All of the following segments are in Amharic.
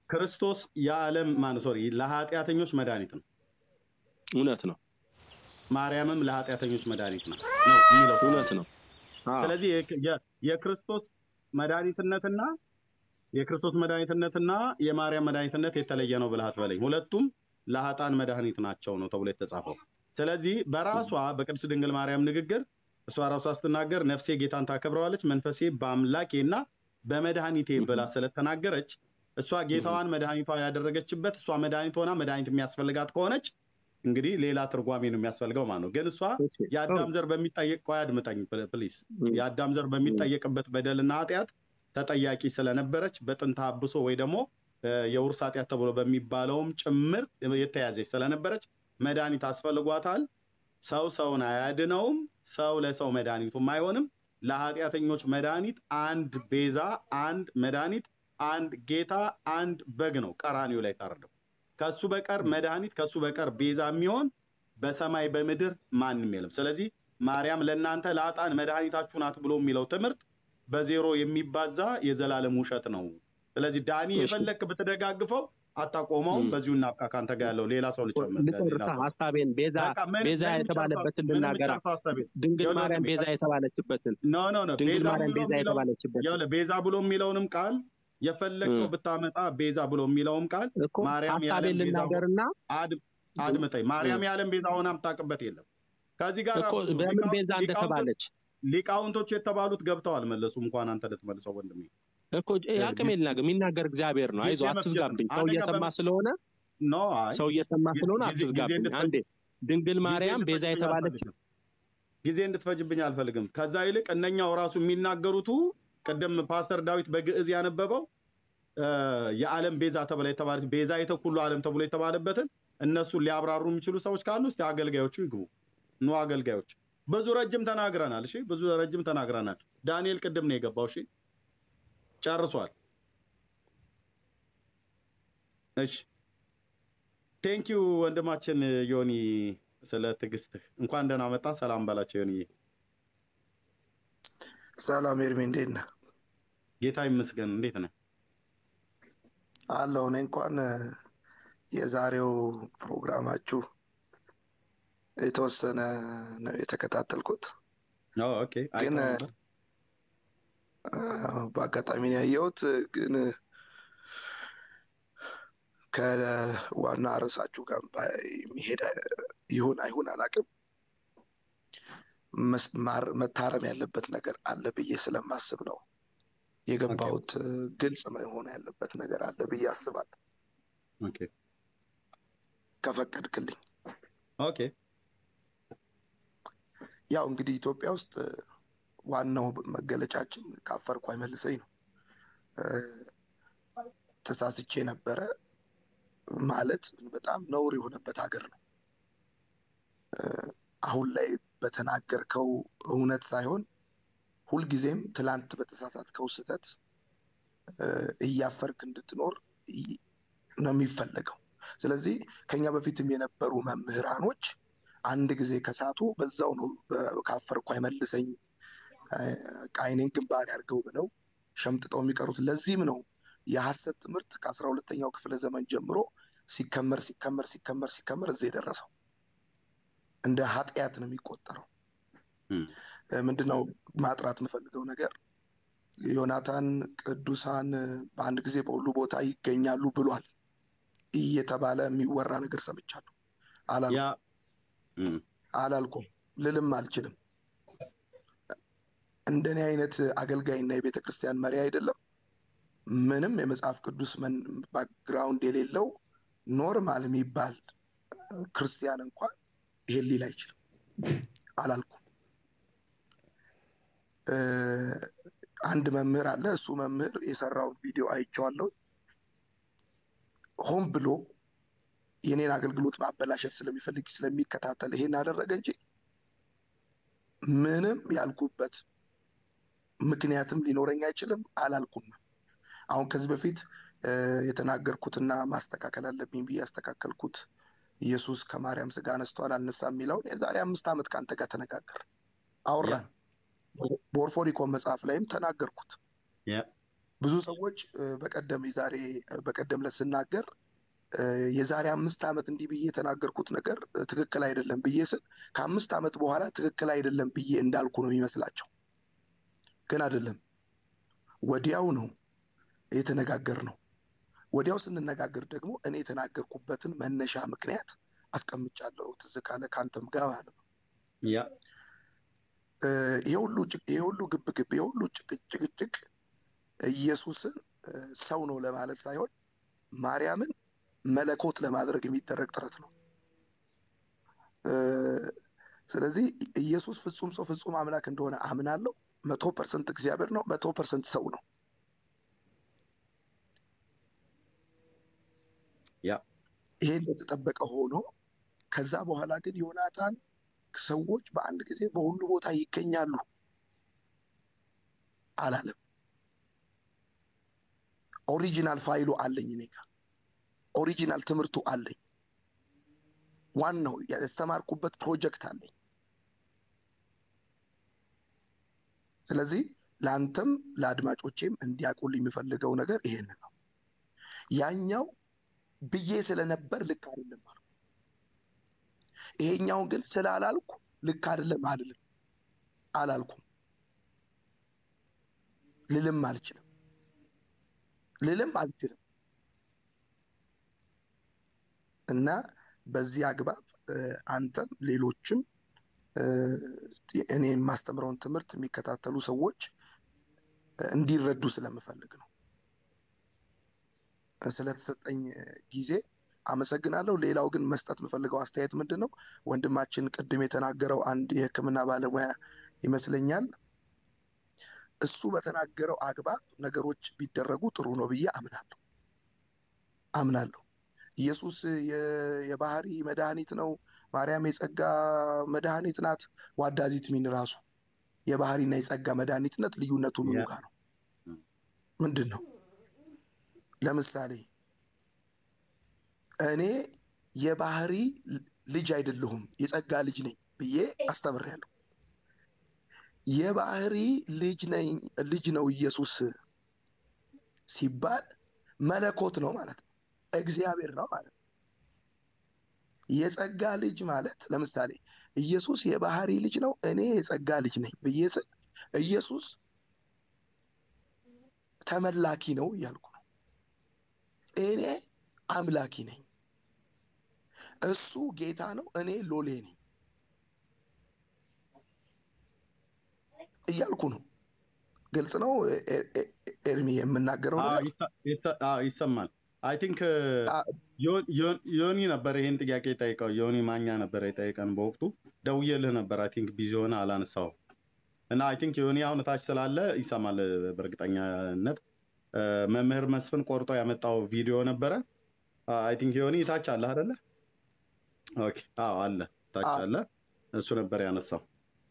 ክርስቶስ የዓለም ማን ሶሪ ለኃጢአተኞች መድኃኒት ነው። እውነት ነው፣ ማርያምም ለኃጢአተኞች መድኃኒት ነው ነው የሚለው እውነት ነው። አዎ፣ ስለዚህ የ- የ- የክርስቶስ መድኃኒትነትና የክርስቶስ መድኃኒትነትና የማርያም መድኃኒትነት የተለየ ነው ብለህ አትበለኝ። ሁለቱም ለሀጣን መድኃኒት ናቸው ነው ተብሎ የተጻፈው። ስለዚህ በራሷ በቅድስት ድንግል ማርያም ንግግር እሷ ራሷ ስትናገር ነፍሴ ጌታን ታከብረዋለች፣ መንፈሴ በአምላኬና በመድኃኒቴ ብላ ስለተናገረች እሷ ጌታዋን መድኃኒቷ ያደረገችበት እሷ መድኃኒት ሆና መድኃኒት የሚያስፈልጋት ከሆነች እንግዲህ ሌላ ትርጓሜ ነው የሚያስፈልገው ማለት ነው። ግን እሷ እሺ፣ የአዳም ዘር በሚጠየቅ ቆይ አድምጠኝ ፕሊስ እም፣ የአዳም ዘር በሚጠየቅበት በደልና ኃጢአት ተጠያቂ ስለነበረች በጥንተ አብሶ ወይ ደግሞ እ፣ የውርስ ኃጢአት ተብሎ በሚባለውም ጭምር የተያዘች ስለነበረች መድኃኒት አስፈልጓታል። ሰው ሰውን አያድነውም፣ ሰው ለሰው መድኃኒቱም አይሆንም። ለኃጢአተኞች መድኃኒት አንድ ቤዛ፣ አንድ መድኃኒት፣ አንድ ጌታ፣ አንድ በግ ነው ቀራኒው ላይ ታረደው። ከሱ በቀር መድኃኒት ከሱ በቀር ቤዛ የሚሆን በሰማይ በምድር ማንም የለም። ስለዚህ ማርያም ለእናንተ ለአጣን መድኃኒታችሁ ናት ብሎ የሚለው ትምህርት በዜሮ የሚባዛ የዘላለም ውሸት ነው። ስለዚህ ዳኒ እሺ። የፈለክ ብትደጋግፈው አታቆመውም። እም። በዚሁ እናብቃ። ካንተ ጋር ያለው ሌላ ሰው ልጨምር። ሌላ ልጨርሳ ሰው ሀሳቤን ቤዛ በቃ ምን- ቤዛ ምን የተባለበትን ምን ልናገራ የምጨርሰው ሀሳቤ? ድንግል ይኸውልህ ማርያም ወንድሜ፣ ቤዛ የተባለችበትን ኖ ኖ ኖ ድንግል ቤዛ ማርያም ብሎ ቤዛ የሚለው የተባለችበትን ይኸውልህ ቤዛ ብሎ የሚለውንም ቃል የፈለግከው እም። ብታመጣ ቤዛ ብሎ የሚለውም ቃል እኮ ማርያም ሀሳቤን የዓለም ቤዛ ልናገርና አድ- አድምጠኝ። ማርያም የዓለም ቤዛ ሆና የምታውቅበት የለም። ከዚህ ጋር እኮ ራሱ በምን ሊቃውንት- ቤዛ እንደተባለች ሊቃውንቶች የተባሉት ገብተው አልመለሱም። እንኳን አንተ ልትመልሰው ወንድሜ። እኮ አቅም የልናገር የሚናገር እግዚአብሔር ነው። አይዞህ ጊዜ አትዝጋብኝ። መፍጀት ነው። ሰው አንደኛ እየሰማ በም- ስለሆነ ኖ አይ ሰው እየሰማ ጊዜ- ስለሆነ ጊዜ- ጊዜ አትዝጋብኝ። እንድትፈጅ- አንዴ ድንግል ጊዜ ማርያም ቤዛ እንድትፈጅብኝ የተባለች አልፈልግም። ጊዜ እንድትፈጅብኝ አልፈልግም። ከዛ ይልቅ እነኛው ራሱ የሚናገሩቱ ቅድም ፓስተር ዳዊት በግዕዝ ያነበበው እ፣ የዓለም ቤዛ ተብላ የተባለች ቤዛ የተኩሉ ዓለም ተብሎ የተባለበትን እነሱን ሊያብራሩ የሚችሉ ሰዎች ካሉ እስቲ አገልጋዮቹ ይግቡ። ኑ አገልጋዮች። ብዙ ረጅም ተናግረናል። እሺ ብዙ ረጅም ተናግረናል። ዳንኤል ቅድም ነው የገባው። እሺ ጨርሷል። እሺ ቴንኪዩ ወንድማችን ዮኒ ስለ ትዕግስትህ። እንኳን ደህና መጣ። ሰላም ባላቸው ዮኒዬ። ሰላም ኤርሚ፣ እንዴት ነህ? ጌታ ይመስገን። እንዴት ነህ? አለሁ። እኔ እንኳን እ፣ የዛሬው ፕሮግራማችሁ የተወሰነ ነው የተከታተልኩት፣ አዎ፣ ኦኬ። ግን አይተኸው እ፣ ነበር? አ፣ በአጋጣሚ ነው ያየሁት። ግን እ፣ ከዋና ርዕሳችሁ ጋር ባይ- የሚሄድ እ፣ ይሁን አይሁን አላውቅም። መስ- ማር- መታረም ያለበት ነገር አለ ብዬ ስለማስብ ነው የገባሁት። እ፣ ግልጽ መሆን ያለበት ነገር አለ ብዬ አስባለሁ፣ ኦኬ ከፈቀድክልኝ። ኦኬ። ያው እንግዲህ ኢትዮጵያ ውስጥ እ፣ ዋናው መገለጫችን ካፈርኩ አይመልሰኝ ነው። እ፣ ተሳስቼ ነበረ ማለት በጣም ነውር የሆነበት ሀገር ነው። እ፣ አሁን ላይ በተናገርከው እውነት ሳይሆን ሁልጊዜም ትላንት በተሳሳትከው ስህተት እ፣ እያፈርክ እንድትኖር ይ- ነው የሚፈለገው። ስለዚህ ከኛ በፊትም የነበሩ መምህራኖች አንድ ጊዜ ከሳቱ በዛው ነው በ- ካፈርኩ አይመልሰኝ እ፣ ቃይኔን ግንባር ያድርገው ብለው ሸምጥጠው የሚቀሩት። ለዚህም ነው የሐሰት ትምህርት ከአስራ ሁለተኛው ክፍለ ዘመን ጀምሮ ሲከመር ሲከመር ሲከመር ሲከመር እዚህ የደረሰው እንደ ኃጢአት ነው የሚቆጠረው። እም፣ እ፣ ምንድነው ማጥራት የምፈልገው ነገር ዮናታን ቅዱሳን እ፣ በአንድ ጊዜ በሁሉ ቦታ ይገኛሉ ብሏል እየተባለ የሚወራ ነገር ሰምቻለሁ። አላልኩም ያ እም፣ አላልኩም ልልም አልችልም። እንደኔ አይነት አገልጋይና የቤተ ክርስቲያን መሪ አይደለም ምንም የመጽሐፍ ቅዱስ መን- ባክግራውንድ የሌለው ኖርማል የሚባል ክርስቲያን እንኳን ይሄን ሊል አይችልም። አላልኩም። እ፣ አንድ መምህር አለ። እሱ መምህር የሰራውን ቪዲዮ አይቼዋለሁ። ሆን ብሎ የኔን አገልግሎት ማበላሸት ስለሚፈልግ ስለሚከታተል ይሄን አደረገ እንጂ ምንም ያልኩበት ምክንያትም ሊኖረኝ አይችልም። አላልኩም። አሁን ከዚህ በፊት እ፣ የተናገርኩትና ማስተካከል አለብኝ ብዬ ያስተካከልኩት ኢየሱስ ከማርያም ስጋ አነስቷል አልነሳም የሚለውን የዛሬ አምስት ዓመት ከአንተ ጋር ተነጋገር አወራን። በኦርፎኒኮን መጽሐፍ ላይም ተናገርኩት። ያ ብዙ ሰዎች እ፣ በቀደም የዛሬ በቀደም ዕለት ስናገር እ፣ የዛሬ አምስት ዓመት እንዲህ ብዬ የተናገርኩት ነገር እ፣ ትክክል አይደለም ብዬ ስል ከአምስት ዓመት በኋላ ትክክል አይደለም ብዬ እንዳልኩ ነው የሚመስላቸው። ግን አይደለም። ወዲያው ነው የተነጋገር ነው። ወዲያው ስንነጋገር ደግሞ እኔ የተናገርኩበትን መነሻ ምክንያት አስቀምጫለሁ። ትዝ ካለ ከአንተም ጋር ማለት ነው። ያ እ፣ ይሄ ሁሉ ጭቅ- ይሄ ሁሉ ግብግብ ይሄ ሁሉ ጭቅ- ጭቅጭቅ ኢየሱስን እ፣ ሰው ነው ለማለት ሳይሆን ማርያምን መለኮት ለማድረግ የሚደረግ ጥረት ነው። እ፣ ስለዚህ ኢየሱስ ፍጹም ሰው ፍጹም አምላክ እንደሆነ አምናለሁ። መቶ ፐርሰንት እግዚአብሔር ነው፣ መቶ ፐርሰንት ሰው ነው። ያ ይሄ እንደተጠበቀ ሆኖ ከዛ በኋላ ግን ዮናታን ሰዎች በአንድ ጊዜ በሁሉ ቦታ ይገኛሉ አላለም። ኦሪጂናል ፋይሉ አለኝ እኔ ጋር ኦሪጂናል ትምህርቱ አለኝ። ዋናው ያስተማርኩበት ፕሮጀክት አለኝ። ስለዚህ ለአንተም ለአድማጮቼም እንዲያውቁልኝ የሚፈልገው ነገር ይሄን ነው። ያኛው ብዬ ስለነበር ልክ አይደለም አልኩ። ይሄኛውን ግን ስላላልኩ ልክ አይደለም አልልም አላልኩም፣ ልልም አልችልም፣ ልልም አልችልም። እና በዚህ አግባብ እ፣ አንተም ሌሎችም እ፣ እኔ የማስተምረውን ትምህርት የሚከታተሉ ሰዎች እ፣ እንዲረዱ ስለምፈልግ ነው። ስለተሰጠኝ ጊዜ አመሰግናለሁ። ሌላው ግን መስጠት የምፈልገው አስተያየት ምንድን ነው? ወንድማችን ቅድም የተናገረው አንድ የሕክምና ባለሙያ ይመስለኛል። እሱ በተናገረው አግባብ ነገሮች ቢደረጉ ጥሩ ነው ብዬ አምናለሁ አምናለሁ። ኢየሱስ የ- የባህሪ መድኃኒት ነው፣ ማርያም የጸጋ መድኃኒት ናት። ዋዳዚት ሚን ራሱ የባህሪና የጸጋ መድኃኒትነት ልዩነቱ ምኑ ያ ጋር ነው? ምንድን ነው? ለምሳሌ እኔ የባህሪ ልጅ አይደለሁም የጸጋ ልጅ ነኝ ብዬ አስተምሬያለሁ። የባህሪ ልጅ ነኝ ልጅ ነው ኢየሱስ ሲባል መለኮት ነው ማለት ነው፣ እግዚአብሔር ነው ማለት ነው። የጸጋ ልጅ ማለት ለምሳሌ ኢየሱስ የባህሪ ልጅ ነው፣ እኔ የጸጋ ልጅ ነኝ ብዬ ስል ኢየሱስ ተመላኪ ነው እያልኩ ነው። እኔ አምላኪ ነኝ። እሱ ጌታ ነው፣ እኔ ሎሌ ነኝ እያልኩ ነው። ግልጽ ነው ኤ- ኤ- ኤርሚ የምናገረው አዎ፣ ነገር ይሰ- ይሰ- አዎ፣ ይሰማል። አይ ቲንክ አ- ዮኒ ነበር ይሄን ጥያቄ የጠይቀው። ዮኒ ማኛ ነበር የጠይቀን በወቅቱ ደውዬልህ ነበር። አይ ቲንክ ቢዚ ሆነ አላነሳው እና አይ ቲንክ ዮኒ አሁን ታች ስላለ ይሰማል በእርግጠኛነት። እ፣ መምህር መስፍን ቆርጦ ያመጣው ቪዲዮ ነበረ። አይ ቲንክ ዮኒ ታች አለ አይደለ? ኦኬ፣ አዎ አለ፣ ታች አ- አለ። እሱ ነበር ያነሳው።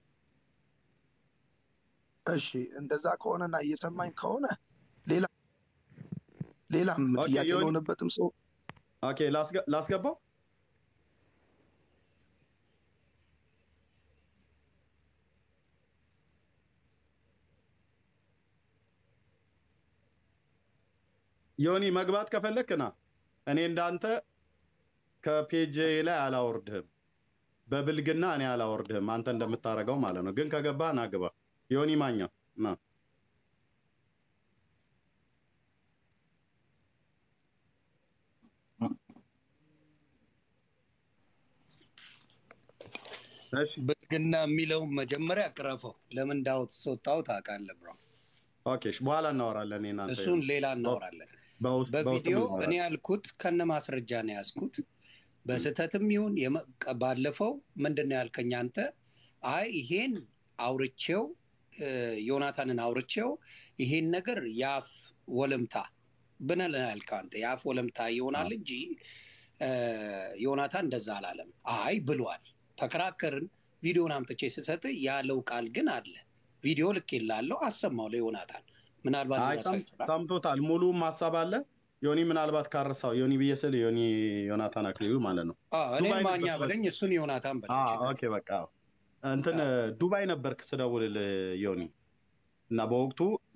እሺ እንደዛ ከሆነና እየሰማኝ ከሆነ ሌላ ሌላም ኦኬ ጥያቄ ዮኒ፣ ለሆነበትም ሰው ኦኬ ላስገ- ላስገባው። ዮኒ መግባት ከፈለክ ና። እኔ እንዳንተ ከፔጅ ላይ አላወርድህም፣ በብልግና እኔ አላወርድህም፣ አንተ እንደምታደርገው ማለት ነው። ግን ከገባህ ና ግባ። ዮኒ ማኛ ና። እሺ ብልግና የሚለውን መጀመሪያ ቅረፈው። ለምን ዳውት ስወጣው ታውቃለህ ብሮ። ኦኬ፣ እሺ፣ በኋላ እናወራለን። እኔ እናንተ እሱን ሌላ በ- እናወራለን። በውስጥ በውስጥ በቪዲዮ እኔ እናወራለን። ያልኩት ከነ ማስረጃ ነው ያዝኩት። በስህተትም ይሁን የመ- ቀ- ባለፈው ምንድን ነው ያልከኝ አንተ? አይ ይሄን አውርቼው እ፣ ዮናታንን አውርቼው ይሄን ነገር የአፍ ወለምታ ብነህ ነው ያልከው አንተ። የአፍ ወለምታ ይሆናል እንጂ እ፣ ዮናታን እንደዛ አላለም። አይ ብሏል። ተከራከርን። ቪዲዮን አምጥቼ ስሰጥ ያለው ቃል ግን አለ። ቪዲዮ ልኬልሃለሁ፣ አሰማው ለዮናታን። ምናልባት አይ ሊረሳ ሰም- ይችላል። ሰምቶታል። ሙሉም ሀሳብ አለ። ዮኒ ምናልባት ካረሳው ዮኒ ብዬ ስል ዮኒ ዮናታን አክሊሉ ማለት ነው። አዎ፣ እኔን ዱባይ ማኛ ነበር በለኝ፣ እሱን ዮናታን በለኝ። አዎ፣ ችግር ኦኬ በቃ እንትን ዱባይ ነበርክ ስደውልልህ ዮኒ እና በወቅቱ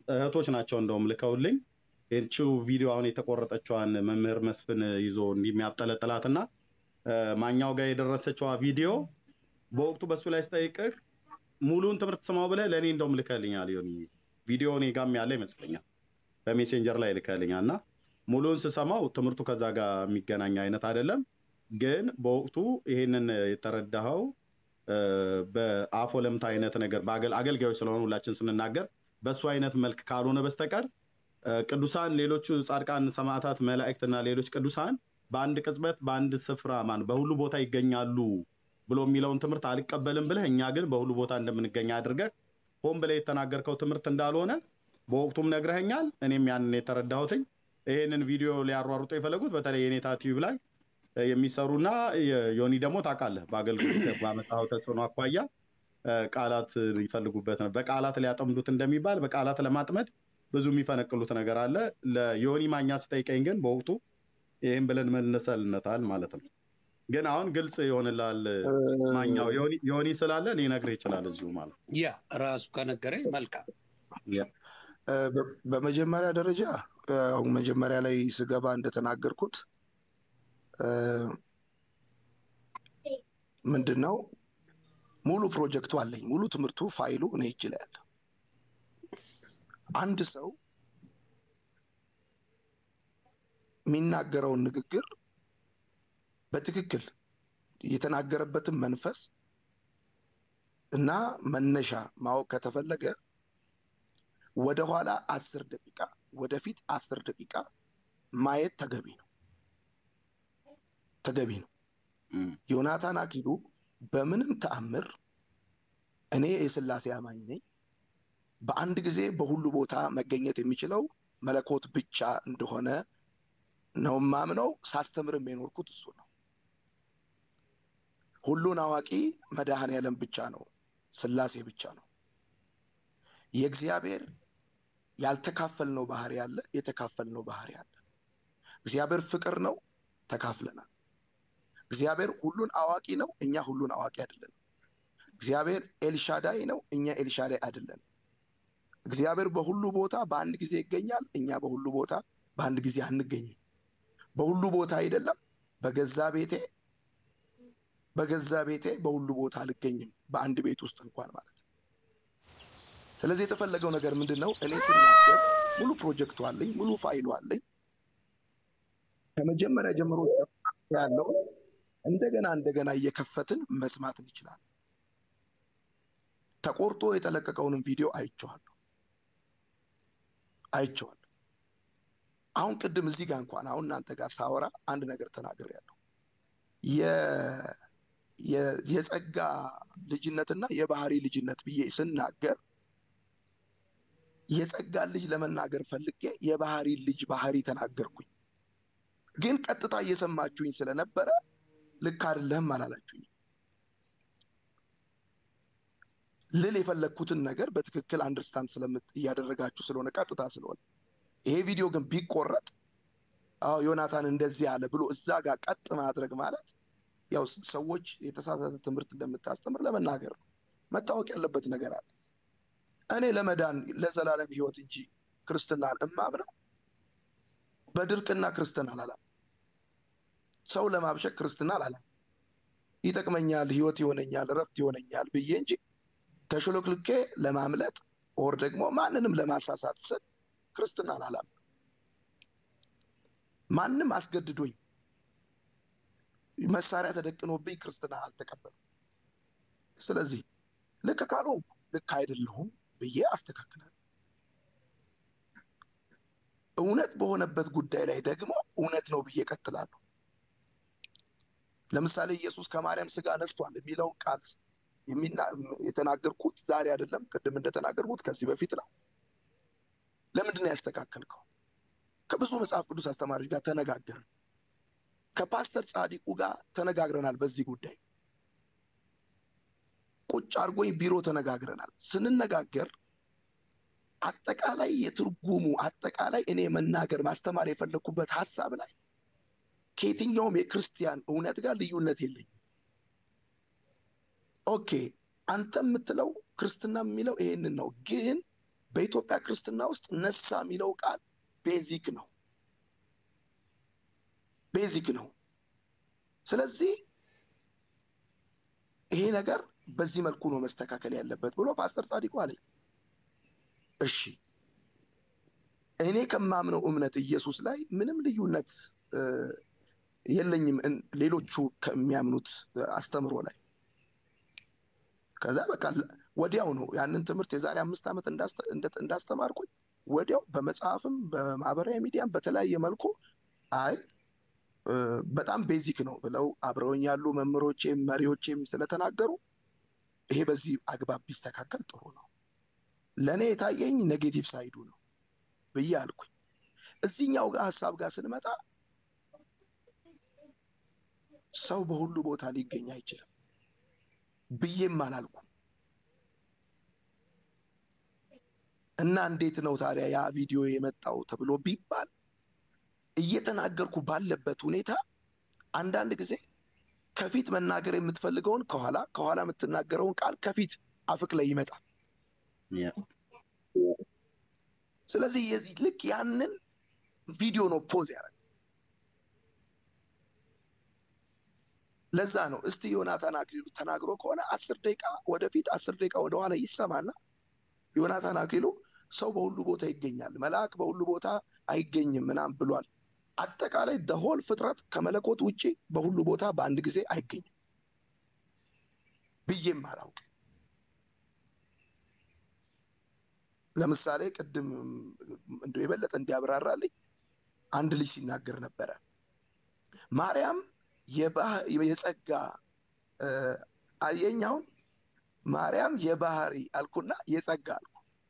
እህቶች ናቸው እንደውም ልከውልኝ ይህቺው ቪዲዮ አሁን የተቆረጠችዋን መምህር መስፍን ይዞ እንዲህ የሚያብጠለጥላትና ማኛው ጋር የደረሰችዋ ቪዲዮ በወቅቱ በሱ ላይ ስጠይቅህ ሙሉን ትምህርት ስማው ብለህ ለእኔ እንደውም ልከልኛል። ሆን ቪዲዮ እኔ ጋም ያለ ይመስለኛል በሜሴንጀር ላይ ልከልኛል እና ሙሉን ስሰማው ትምህርቱ ከዛ ጋር የሚገናኝ አይነት አይደለም። ግን በወቅቱ ይሄንን የተረዳኸው በአፎ ለምታ አይነት ነገር አገልጋዮች ስለሆኑ ሁላችን ስንናገር በእሱ አይነት መልክ ካልሆነ በስተቀር ቅዱሳን ሌሎቹ ጻድቃን፣ ሰማዕታት፣ መላእክትና ሌሎች ቅዱሳን በአንድ ቅጽበት በአንድ ስፍራ ማን በሁሉ ቦታ ይገኛሉ ብሎ የሚለውን ትምህርት አልቀበልም ብለህ እኛ ግን በሁሉ ቦታ እንደምንገኝ አድርገህ ሆን ብለህ የተናገርከው ትምህርት እንዳልሆነ በወቅቱም ነግረኸኛል። እኔም ያንን የተረዳሁትኝ ይህንን ቪዲዮ ሊያሯሩጡ የፈለጉት በተለይ የኔታ ቲዩብ ላይ የሚሰሩና ዮኒ ደግሞ ታውቃለህ፣ በአገልግሎት ባመጣኸው ተጽዕኖ አኳያ ቃላት ይፈልጉበት ነው። በቃላት ሊያጠምዱት እንደሚባል በቃላት ለማጥመድ ብዙ የሚፈነቅሉት ነገር አለ። ለዮኒ ማኛ ስጠይቀኝ ግን በወቅቱ ይህም ብለን መልሰልነታል ማለት ነው። ግን አሁን ግልጽ ይሆንላል። ማኛው ዮኒ ስላለ ሊነግርህ ይችላል እዚሁ ማለት ያ ራሱ ከነገረኝ መልካም። በመጀመሪያ ደረጃ አሁን መጀመሪያ ላይ ስገባ እንደተናገርኩት ምንድን ነው ሙሉ ፕሮጀክቱ አለኝ። ሙሉ ትምህርቱ ፋይሉ እኔ እጅ ላይ አለ። አንድ ሰው የሚናገረውን ንግግር በትክክል የተናገረበትን መንፈስ እና መነሻ ማወቅ ከተፈለገ ወደኋላ አስር ደቂቃ ወደፊት አስር ደቂቃ ማየት ተገቢ ነው ተገቢ ነው። ዮናታን አክሊሉ በምንም ተአምር እኔ የስላሴ አማኝ ነኝ፣ በአንድ ጊዜ በሁሉ ቦታ መገኘት የሚችለው መለኮት ብቻ እንደሆነ ነው ማምነው። ሳስተምርም የኖርኩት እሱ ነው። ሁሉን አዋቂ መድኃኔ ዓለም ብቻ ነው፣ ስላሴ ብቻ ነው። የእግዚአብሔር ያልተካፈልነው ባህሪ አለ፣ የተካፈልነው ባህሪ አለ። እግዚአብሔር ፍቅር ነው፣ ተካፍለናል። እግዚአብሔር ሁሉን አዋቂ ነው፣ እኛ ሁሉን አዋቂ አይደለንም። እግዚአብሔር ኤልሻዳይ ነው፣ እኛ ኤልሻዳይ አይደለንም። እግዚአብሔር በሁሉ ቦታ በአንድ ጊዜ ይገኛል፣ እኛ በሁሉ ቦታ በአንድ ጊዜ አንገኝም። በሁሉ ቦታ አይደለም፣ በገዛ ቤቴ በገዛ ቤቴ በሁሉ ቦታ አልገኝም፣ በአንድ ቤት ውስጥ እንኳን ማለት ነው። ስለዚህ የተፈለገው ነገር ምንድን ነው? እኔ ስናገር ሙሉ ፕሮጀክቱ አለኝ፣ ሙሉ ፋይሉ አለኝ። ከመጀመሪያ ጀምሮ ያለው እንደገና እንደገና እየከፈትን መስማት እንችላለን። ተቆርጦ የተለቀቀውንም ቪዲዮ አይቼዋለሁ አይቼዋለሁ። አሁን ቅድም እዚህ ጋር እንኳን አሁን እናንተ ጋር ሳወራ አንድ ነገር ተናግሬያለሁ። የጸጋ ልጅነትና የባህሪ ልጅነት ብዬ ስናገር የጸጋ ልጅ ለመናገር ፈልጌ የባህሪ ልጅ ባህሪ ተናገርኩኝ። ግን ቀጥታ እየሰማችሁኝ ስለነበረ ልክ አይደለህም አላላችሁኝ። ልል የፈለግኩትን ነገር በትክክል አንደርስታንድ ስለምት እያደረጋችሁ ስለሆነ ቀጥታ ስለሆነ ይሄ ቪዲዮ ግን ቢቆረጥ አዎ ዮናታን እንደዚህ አለ ብሎ እዛ ጋር ቀጥ ማድረግ ማለት ያው ሰዎች የተሳሳተ ትምህርት እንደምታስተምር ለመናገር ነው። መታወቅ ያለበት ነገር አለ። እኔ ለመዳን ለዘላለም ህይወት እንጂ ክርስትናን እማምነው በድርቅና ክርስትና አላለም። ሰው ለማብሸቅ ክርስትና አላለም። ይጠቅመኛል፣ ህይወት ይሆነኛል፣ እረፍት ይሆነኛል ብዬ እንጂ ተሽሎክልኬ ለማምለጥ ኦር ደግሞ ማንንም ለማሳሳት ስል ክርስትና አላለም። ማንም አስገድዶኝ መሳሪያ ተደቅኖብኝ ክርስትና አልተቀበልም። ስለዚህ ልክ ካልሆንኩ ልክ አይደለሁም ብዬ አስተካክላለሁ። እውነት በሆነበት ጉዳይ ላይ ደግሞ እውነት ነው ብዬ ቀጥላለሁ። ለምሳሌ ኢየሱስ ከማርያም ስጋ ነስቷል የሚለውን ቃል የተናገርኩት ዛሬ አይደለም። ቅድም እንደተናገርኩት ከዚህ በፊት ነው። ለምንድን ነው ያስተካከልከው? ከብዙ መጽሐፍ ቅዱስ አስተማሪዎች ጋር ተነጋገርን። ከፓስተር ጻዲቁ ጋር ተነጋግረናል። በዚህ ጉዳይ ቁጭ አድርጎኝ ቢሮ ተነጋግረናል። ስንነጋገር አጠቃላይ የትርጉሙ አጠቃላይ እኔ መናገር ማስተማር የፈለግኩበት ሀሳብ ላይ ከየትኛውም የክርስቲያን እውነት ጋር ልዩነት የለኝም። ኦኬ አንተ የምትለው ክርስትና የሚለው ይሄንን ነው፣ ግን በኢትዮጵያ ክርስትና ውስጥ ነሳ የሚለው ቃል ቤዚክ ነው፣ ቤዚክ ነው። ስለዚህ ይሄ ነገር በዚህ መልኩ ነው መስተካከል ያለበት ብሎ ፓስተር ጻድቁ አለኝ። እሺ እኔ ከማምነው እምነት ኢየሱስ ላይ ምንም ልዩነት የለኝም ሌሎቹ ከሚያምኑት አስተምሮ ላይ። ከዛ በቃ ወዲያው ነው ያንን ትምህርት የዛሬ አምስት ዓመት እንዳስተማርኩኝ ወዲያው በመጽሐፍም በማህበራዊ ሚዲያም በተለያየ መልኩ አይ በጣም ቤዚክ ነው ብለው አብረውኝ ያሉ መምህሮቼም መሪዎቼም ስለተናገሩ ይሄ በዚህ አግባብ ቢስተካከል ጥሩ ነው። ለእኔ የታየኝ ኔጌቲቭ ሳይዱ ነው ብዬ አልኩኝ። እዚህኛው ጋር ሀሳብ ጋር ስንመጣ ሰው በሁሉ ቦታ ሊገኝ አይችልም ብዬም አላልኩም። እና እንዴት ነው ታዲያ ያ ቪዲዮ የመጣው ተብሎ ቢባል እየተናገርኩ ባለበት ሁኔታ አንዳንድ ጊዜ ከፊት መናገር የምትፈልገውን ከኋላ ከኋላ የምትናገረውን ቃል ከፊት አፍክ ላይ ይመጣል። ስለዚህ ልክ ያንን ቪዲዮ ነው ፖዝ ያደረገ። ለዛ ነው እስቲ ዮናታን አክሊሉ ተናግሮ ከሆነ አስር ደቂቃ ወደፊት አስር ደቂቃ ወደኋላ ይሰማና ዮናታን አክሊሉ ሰው በሁሉ ቦታ ይገኛል፣ መልአክ በሁሉ ቦታ አይገኝም ምናምን ብሏል። አጠቃላይ ደሆል ፍጥረት ከመለኮት ውጭ በሁሉ ቦታ በአንድ ጊዜ አይገኝም ብዬም አላውቅም። ለምሳሌ ቅድም እንደ የበለጠ እንዲያብራራልኝ አንድ ልጅ ሲናገር ነበረ። ማርያም የጸጋ አየኛውን ማርያም የባህሪ አልኩና የጸጋ አልኩ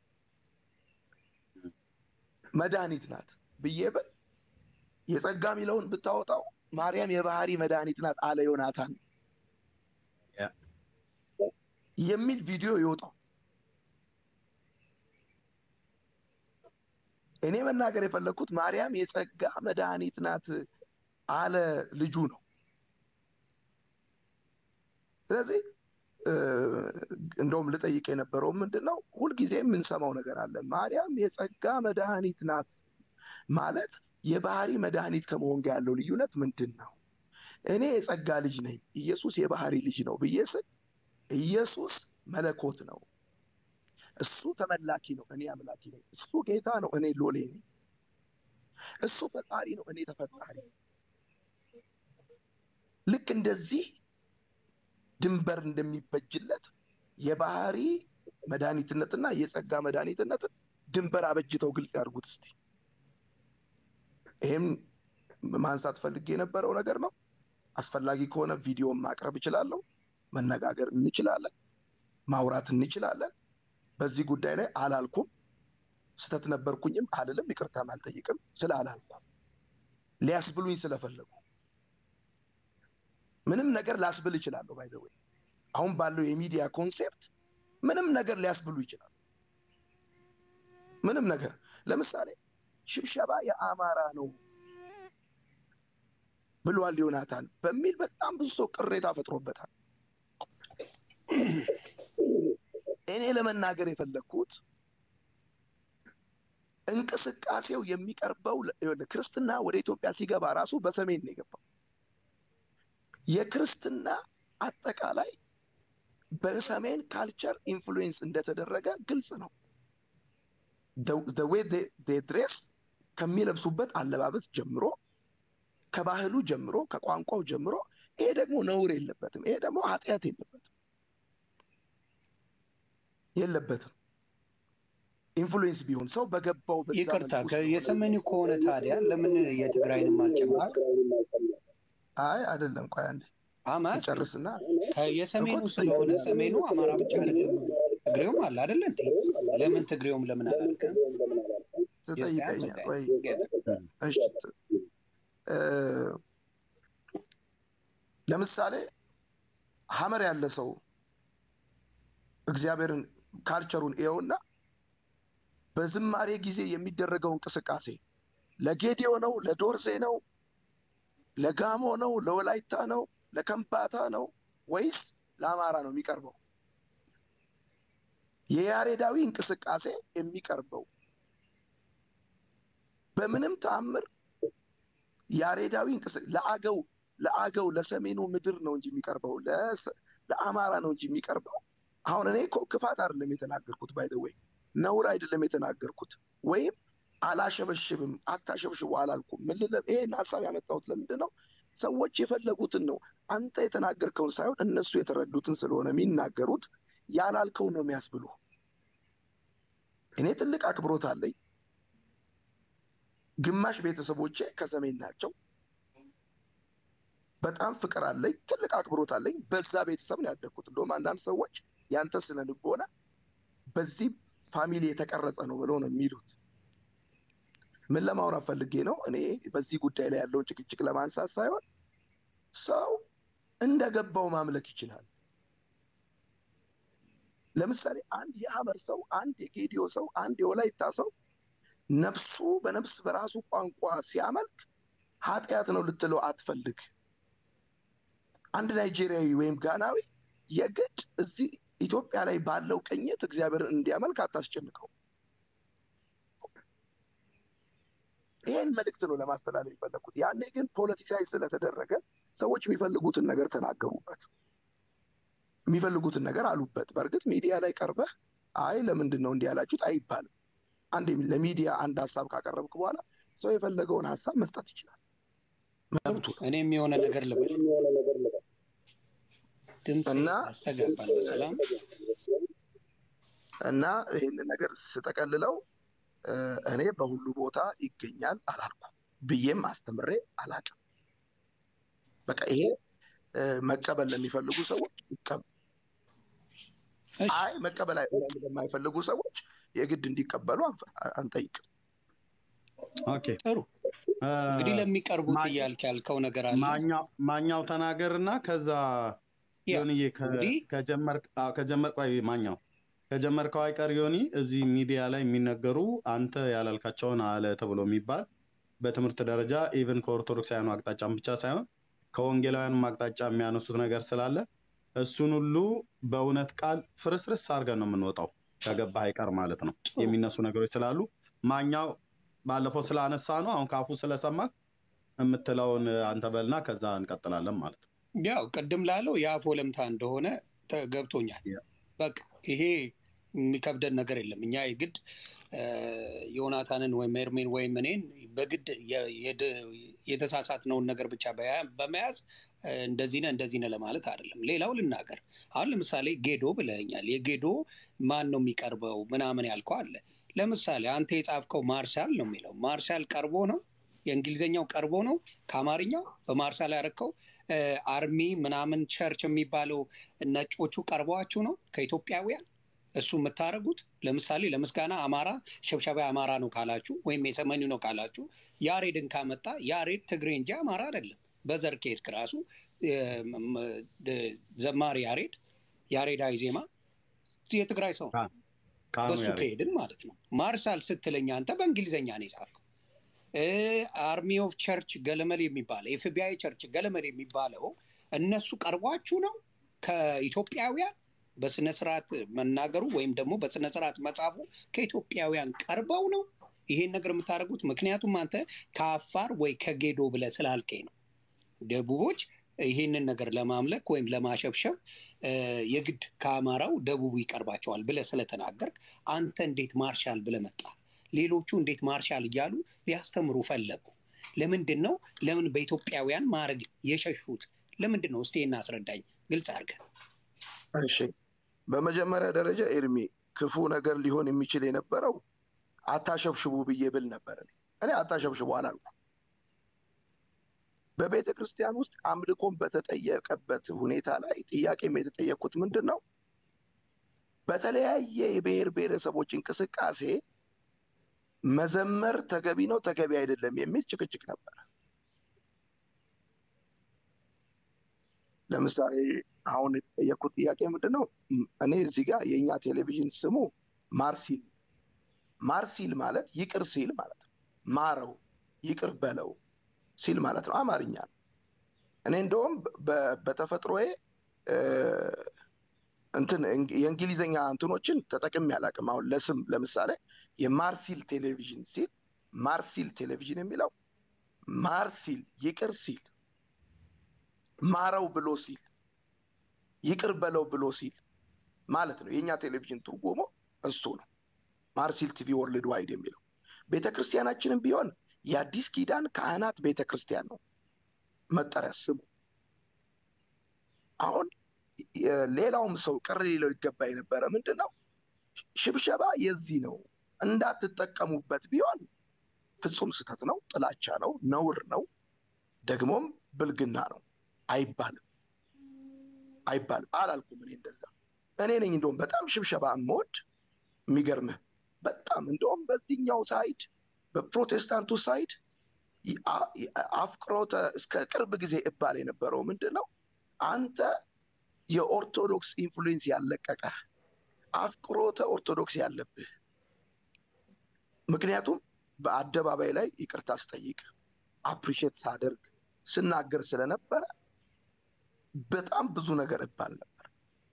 መድኃኒት ናት ብዬ ብል የጸጋ የሚለውን ብታወጣው ማርያም የባህሪ መድኃኒት ናት አለ ዮናታን የሚል ቪዲዮ ይወጣው። እኔ መናገር የፈለግኩት ማርያም የጸጋ መድኃኒት ናት አለ ልጁ ነው። ስለዚህ እንደውም ልጠይቅ የነበረው ምንድን ነው፣ ሁልጊዜ የምንሰማው ነገር አለ። ማርያም የጸጋ መድኃኒት ናት ማለት የባህሪ መድኃኒት ከመሆን ጋር ያለው ልዩነት ምንድን ነው? እኔ የጸጋ ልጅ ነኝ፣ ኢየሱስ የባህሪ ልጅ ነው ብዬ ስል ኢየሱስ መለኮት ነው፣ እሱ ተመላኪ ነው፣ እኔ አምላኪ ነኝ። እሱ ጌታ ነው፣ እኔ ሎሌ ነኝ። እሱ ፈጣሪ ነው፣ እኔ ተፈጣሪ። ልክ እንደዚህ ድንበር እንደሚበጅለት የባህሪ መድኃኒትነትና የጸጋ መድኃኒትነትን ድንበር አበጅተው ግልጽ ያድርጉት እስቲ። ይህም ማንሳት ፈልጌ የነበረው ነገር ነው። አስፈላጊ ከሆነ ቪዲዮን ማቅረብ እችላለሁ። መነጋገር እንችላለን፣ ማውራት እንችላለን። በዚህ ጉዳይ ላይ አላልኩም፣ ስተት ነበርኩኝም አልልም፣ ይቅርታም አልጠይቅም ስለ አላልኩም ሊያስብሉኝ ስለፈለጉ ምንም ነገር ላስብል ይችላለሁ። ባይ ወይ አሁን ባለው የሚዲያ ኮንሴፕት ምንም ነገር ሊያስብሉ ይችላሉ። ምንም ነገር ለምሳሌ ሽብሸባ የአማራ ነው ብሏል ዮናታን በሚል በጣም ብዙ ሰው ቅሬታ ፈጥሮበታል። እኔ ለመናገር የፈለግኩት እንቅስቃሴው የሚቀርበው ክርስትና ወደ ኢትዮጵያ ሲገባ ራሱ በሰሜን ነው የገባው። የክርስትና አጠቃላይ በሰሜን ካልቸር ኢንፍሉዌንስ እንደተደረገ ግልጽ ነው። ዌይ ድሬስ ከሚለብሱበት አለባበስ ጀምሮ ከባህሉ ጀምሮ ከቋንቋው ጀምሮ ይሄ ደግሞ ነውር የለበትም። ይሄ ደግሞ ኃጢአት የለበትም የለበትም። ኢንፍሉዌንስ ቢሆን ሰው በገባው ይቅርታ፣ የሰሜኑ ከሆነ ታዲያ ለምን የትግራይንም አልጨመርክ? አይ አይደለም፣ ቆይ አንዴ አማስ ጨርስና የሰሜኑ ስለሆነ ሰሜኑ አማራ ብቻ አይደለም፣ ትግሬውም አለ አይደለ እንዴ? ለምን ትግሬውም ለምን አላልክም? ትጠይቀኛል። ቆይ እሺ፣ ለምሳሌ ሀመር ያለ ሰው እግዚአብሔርን ካልቸሩን ይኸውና በዝማሬ ጊዜ የሚደረገው እንቅስቃሴ ለጌዲዮ ነው፣ ለዶርዜ ነው፣ ለጋሞ ነው፣ ለወላይታ ነው፣ ለከምባታ ነው ወይስ ለአማራ ነው የሚቀርበው? የያሬዳዊ እንቅስቃሴ የሚቀርበው በምንም ተአምር ያሬዳዊ እንቅስቃሴ ለአገው ለአገው ለሰሜኑ ምድር ነው እንጂ የሚቀርበው ለአማራ ነው እንጂ የሚቀርበው። አሁን እኔ እኮ ክፋት አይደለም የተናገርኩት፣ ባይ ወይ ነውር አይደለም የተናገርኩት፣ ወይም አላሸበሽብም አታሸብሽቡ አላልኩም። ምን ልለ ይሄን ሀሳብ ያመጣሁት ለምንድን ነው? ሰዎች የፈለጉትን ነው አንተ የተናገርከውን ሳይሆን እነሱ የተረዱትን ስለሆነ የሚናገሩት ያላልከውን ነው የሚያስብሉ። እኔ ትልቅ አክብሮት አለኝ። ግማሽ ቤተሰቦቼ ከሰሜን ናቸው። በጣም ፍቅር አለኝ፣ ትልቅ አክብሮት አለኝ። በዛ ቤተሰብ ነው ያደግኩት። እንደውም አንዳንድ ሰዎች ያንተ ስነ ልቦና በዚህ ፋሚሊ የተቀረጸ ነው ብለው ነው የሚሉት። ምን ለማውራት ፈልጌ ነው? እኔ በዚህ ጉዳይ ላይ ያለውን ጭቅጭቅ ለማንሳት ሳይሆን ሰው እንደገባው ማምለክ ይችላል። ለምሳሌ አንድ የሐመር ሰው፣ አንድ የጌዲዮ ሰው፣ አንድ የወላይታ ሰው ነፍሱ በነፍስ በራሱ ቋንቋ ሲያመልክ ኃጢአት ነው ልትለው አትፈልግ። አንድ ናይጄሪያዊ ወይም ጋናዊ የግድ እዚህ ኢትዮጵያ ላይ ባለው ቅኝት እግዚአብሔርን እንዲያመልክ አታስጨንቀው። ይሄን መልእክት ነው ለማስተላለፍ የፈለግኩት። ያኔ ግን ፖለቲሳይ ስለተደረገ ሰዎች የሚፈልጉትን ነገር ተናገሩበት፣ የሚፈልጉትን ነገር አሉበት። በእርግጥ ሚዲያ ላይ ቀርበህ አይ ለምንድን ነው እንዲህ ያላችሁት አይባልም። አንድ ለሚዲያ አንድ ሀሳብ ካቀረብክ በኋላ ሰው የፈለገውን ሀሳብ መስጠት ይችላል፣ መብቱ ነው። እኔም የሆነ ነገር ልበል። ድምፅ እና አስተጋባለሁ። ሰላም እና ይህንን ነገር ስጠቀልለው እኔ በሁሉ ቦታ ይገኛል አላልኩም ብዬም አስተምሬ አላቅም። በቃ ይሄ መቀበል ለሚፈልጉ ሰዎች ይቀበል። እሺ፣ አይ መቀበል አይ- ለማይፈልጉ ሰዎች የግድ እንዲቀበሉ አንፈ- አንጠይቅም። ኦኬ ጥሩ እንግዲህ ለሚቀርቡት ማ- እያልክ ያልከው ነገር አለ። ማኛው ማኛው ተናገር እና ከዛ ያ፣ ዮኒዬ ከ- እንግዲህ ከጀመርክ አዎ፣ ከጀመርክ ቆይ ማኛው ከጀመርከው አይቀር ዮኒ እዚህ ሚዲያ ላይ የሚነገሩ አንተ ያላልካቸውን አለ ተብሎ የሚባል በትምህርት ደረጃ ኢቨን ከኦርቶዶክሳውያኑ አቅጣጫም ብቻ ሳይሆን ከወንጌላውያኑም አቅጣጫ የሚያነሱት ነገር ስላለ እሱን ሁሉ በእውነት ቃል ፍርስርስ አድርገን ነው የምንወጣው ከገባህ አይቀር ማለት ነው። ጥሩ የሚነሱ ነገሮች ስላሉ ማኛው ባለፈው ስላነሳ ነው አሁን ካፉ ስለሰማ የምትለውን አንተ በልና ከዛ እንቀጥላለን ማለት ነው። ያው ቅድም ላለው የአፍ ወለምታ እንደሆነ ተ- ገብቶኛል። ያ። በቃ ይሄ የሚከብደን ነገር የለም። እኛ የግድ እ፣ ዮናታንን ወይም ኤርሜን ወይም እኔን በግድ የ- የድ- የተሳሳትነውን ነገር ብቻ በያ- በመያዝ እ፣ እንደዚህ ነህ እንደዚህ ነህ ለማለት አይደለም። ሌላው ልናገር። አሁን ለምሳሌ ጌዶ ብለኛል። የጌዶ ማን ነው የሚቀርበው ምናምን ያልከው አለ። ለምሳሌ አንተ የጻፍከው ማርሻል ነው የሚለው ማርሻል ቀርቦ ነው የእንግሊዝኛው ቀርቦ ነው ከአማርኛው በማርሻል ያረከው አርሚ ምናምን ቸርች የሚባለው ነጮቹ ቀርበዋችሁ ነው ከኢትዮጵያውያን እሱ የምታደርጉት ለምሳሌ ለምስጋና አማራ ሸብሸባ አማራ ነው ካላችሁ ወይም የሰሜኑ ነው ካላችሁ ያሬድን ካመጣ ያሬድ ትግሬ እንጂ አማራ አይደለም በዘር ከሄድክ ራሱ እ፣ ም- ድ- ዘማሪ ያሬድ ያሬዳዊ ዜማ የትግራይ ሰው ነው። ቃኑ በሱ ያሬድ ከሄድን ማለት ነው ማርሻል ስትለኛ አንተ በእንግሊዝኛ ነው የጻፍከው አርሚ ኦፍ ቸርች ገለመል የሚባለው ኤፍቢአይ ቸርች ገለመል የሚባለው እነሱ ቀርቧችሁ ነው ከኢትዮጵያውያን በስነ ስርዓት መናገሩ ወይም ደግሞ በስነ ስርዓት መጻፉ ከኢትዮጵያውያን ቀርበው ነው ይሄን ነገር የምታደርጉት። ምክንያቱም አንተ ከአፋር ወይ ከጌዶ ብለህ ስላልከኝ ነው። ደቡቦች ይህንን ነገር ለማምለክ ወይም ለማሸብሸብ እ፣ የግድ ከአማራው ደቡቡ ይቀርባቸዋል ብለህ ስለተናገርክ አንተ እንዴት ማርሻል ብለህ መጣ? ሌሎቹ እንዴት ማርሻል እያሉ ሊያስተምሩ ፈለጉ? ለምንድን ነው ለምን በኢትዮጵያውያን ማድረግ የሸሹት? ለምንድን ነው? እስቲ እናስረዳኝ፣ ግልጽ አድርገህ። እሺ፣ በመጀመሪያ ደረጃ ኤርሚ ክፉ ነገር ሊሆን የሚችል የነበረው አታሸብሽቡ ብዬ ብል ነበር። እኔ እኔ አታሸብሽቡ አላልኩም። በቤተ ክርስቲያን ውስጥ አምልኮን በተጠየቀበት ሁኔታ ላይ ጥያቄም የተጠየቅኩት ምንድን ነው፣ በተለያየ የብሔር ብሔረሰቦች እንቅስቃሴ መዘመር ተገቢ ነው ተገቢ አይደለም የሚል ጭቅጭቅ ነበር። ለምሳሌ አሁን የተጠየቅኩት ጥያቄ ምንድን ነው? ም- እኔ እዚህ ጋር የእኛ ቴሌቪዥን ስሙ ማርሲል ማርሲል ማለት ይቅር ሲል ማለት ነው። ማረው ይቅር በለው ሲል ማለት ነው። አማርኛ ነው። እኔ እንደውም በ- በተፈጥሮዬ እ፣ እንትን የእንግሊዝኛ እንትኖችን ተጠቅሜ አላውቅም። አሁን ለስም ለምሳሌ የማርሲል ቴሌቪዥን ሲል ማርሲል ቴሌቪዥን የሚለው ማርሲል ይቅር ሲል ማረው ብሎ ሲል ይቅር በለው ብሎ ሲል ማለት ነው። የእኛ ቴሌቪዥን ትርጉሙ እሱ ነው። ማርሲል ቲቪ ወርልድ ዋይድ የሚለው ቤተ ክርስቲያናችንም ቢሆን የአዲስ ኪዳን ካህናት ቤተ ክርስቲያን ነው መጠሪያ ስሙ። አሁን ሌላውም ሰው ቅር ሊለው ይገባ የነበረ ምንድን ነው ሽብሸባ የዚህ ነው እንዳትጠቀሙበት ቢሆን ፍጹም ስህተት ነው፣ ጥላቻ ነው፣ ነውር ነው፣ ደግሞም ብልግና ነው አይባልም አይባልም። አላልኩም እኔ እንደዛ። እኔ ነኝ እንደውም በጣም ሽብሸባ የምወድ የሚገርምህ በጣም እንደውም በዚህኛው ሳይድ በፕሮቴስታንቱ ሳይድ አፍቅሮተ እስከ ቅርብ ጊዜ እባል የነበረው ምንድን ነው አንተ የኦርቶዶክስ ኢንፍሉዌንስ ያለቀቀ አፍቅሮተ ኦርቶዶክስ ያለብህ ምክንያቱም በአደባባይ ላይ ይቅርታ ስጠይቅ አፕሪሼት ሳደርግ ስናገር ስለነበረ በጣም ብዙ ነገር እባል ነበር።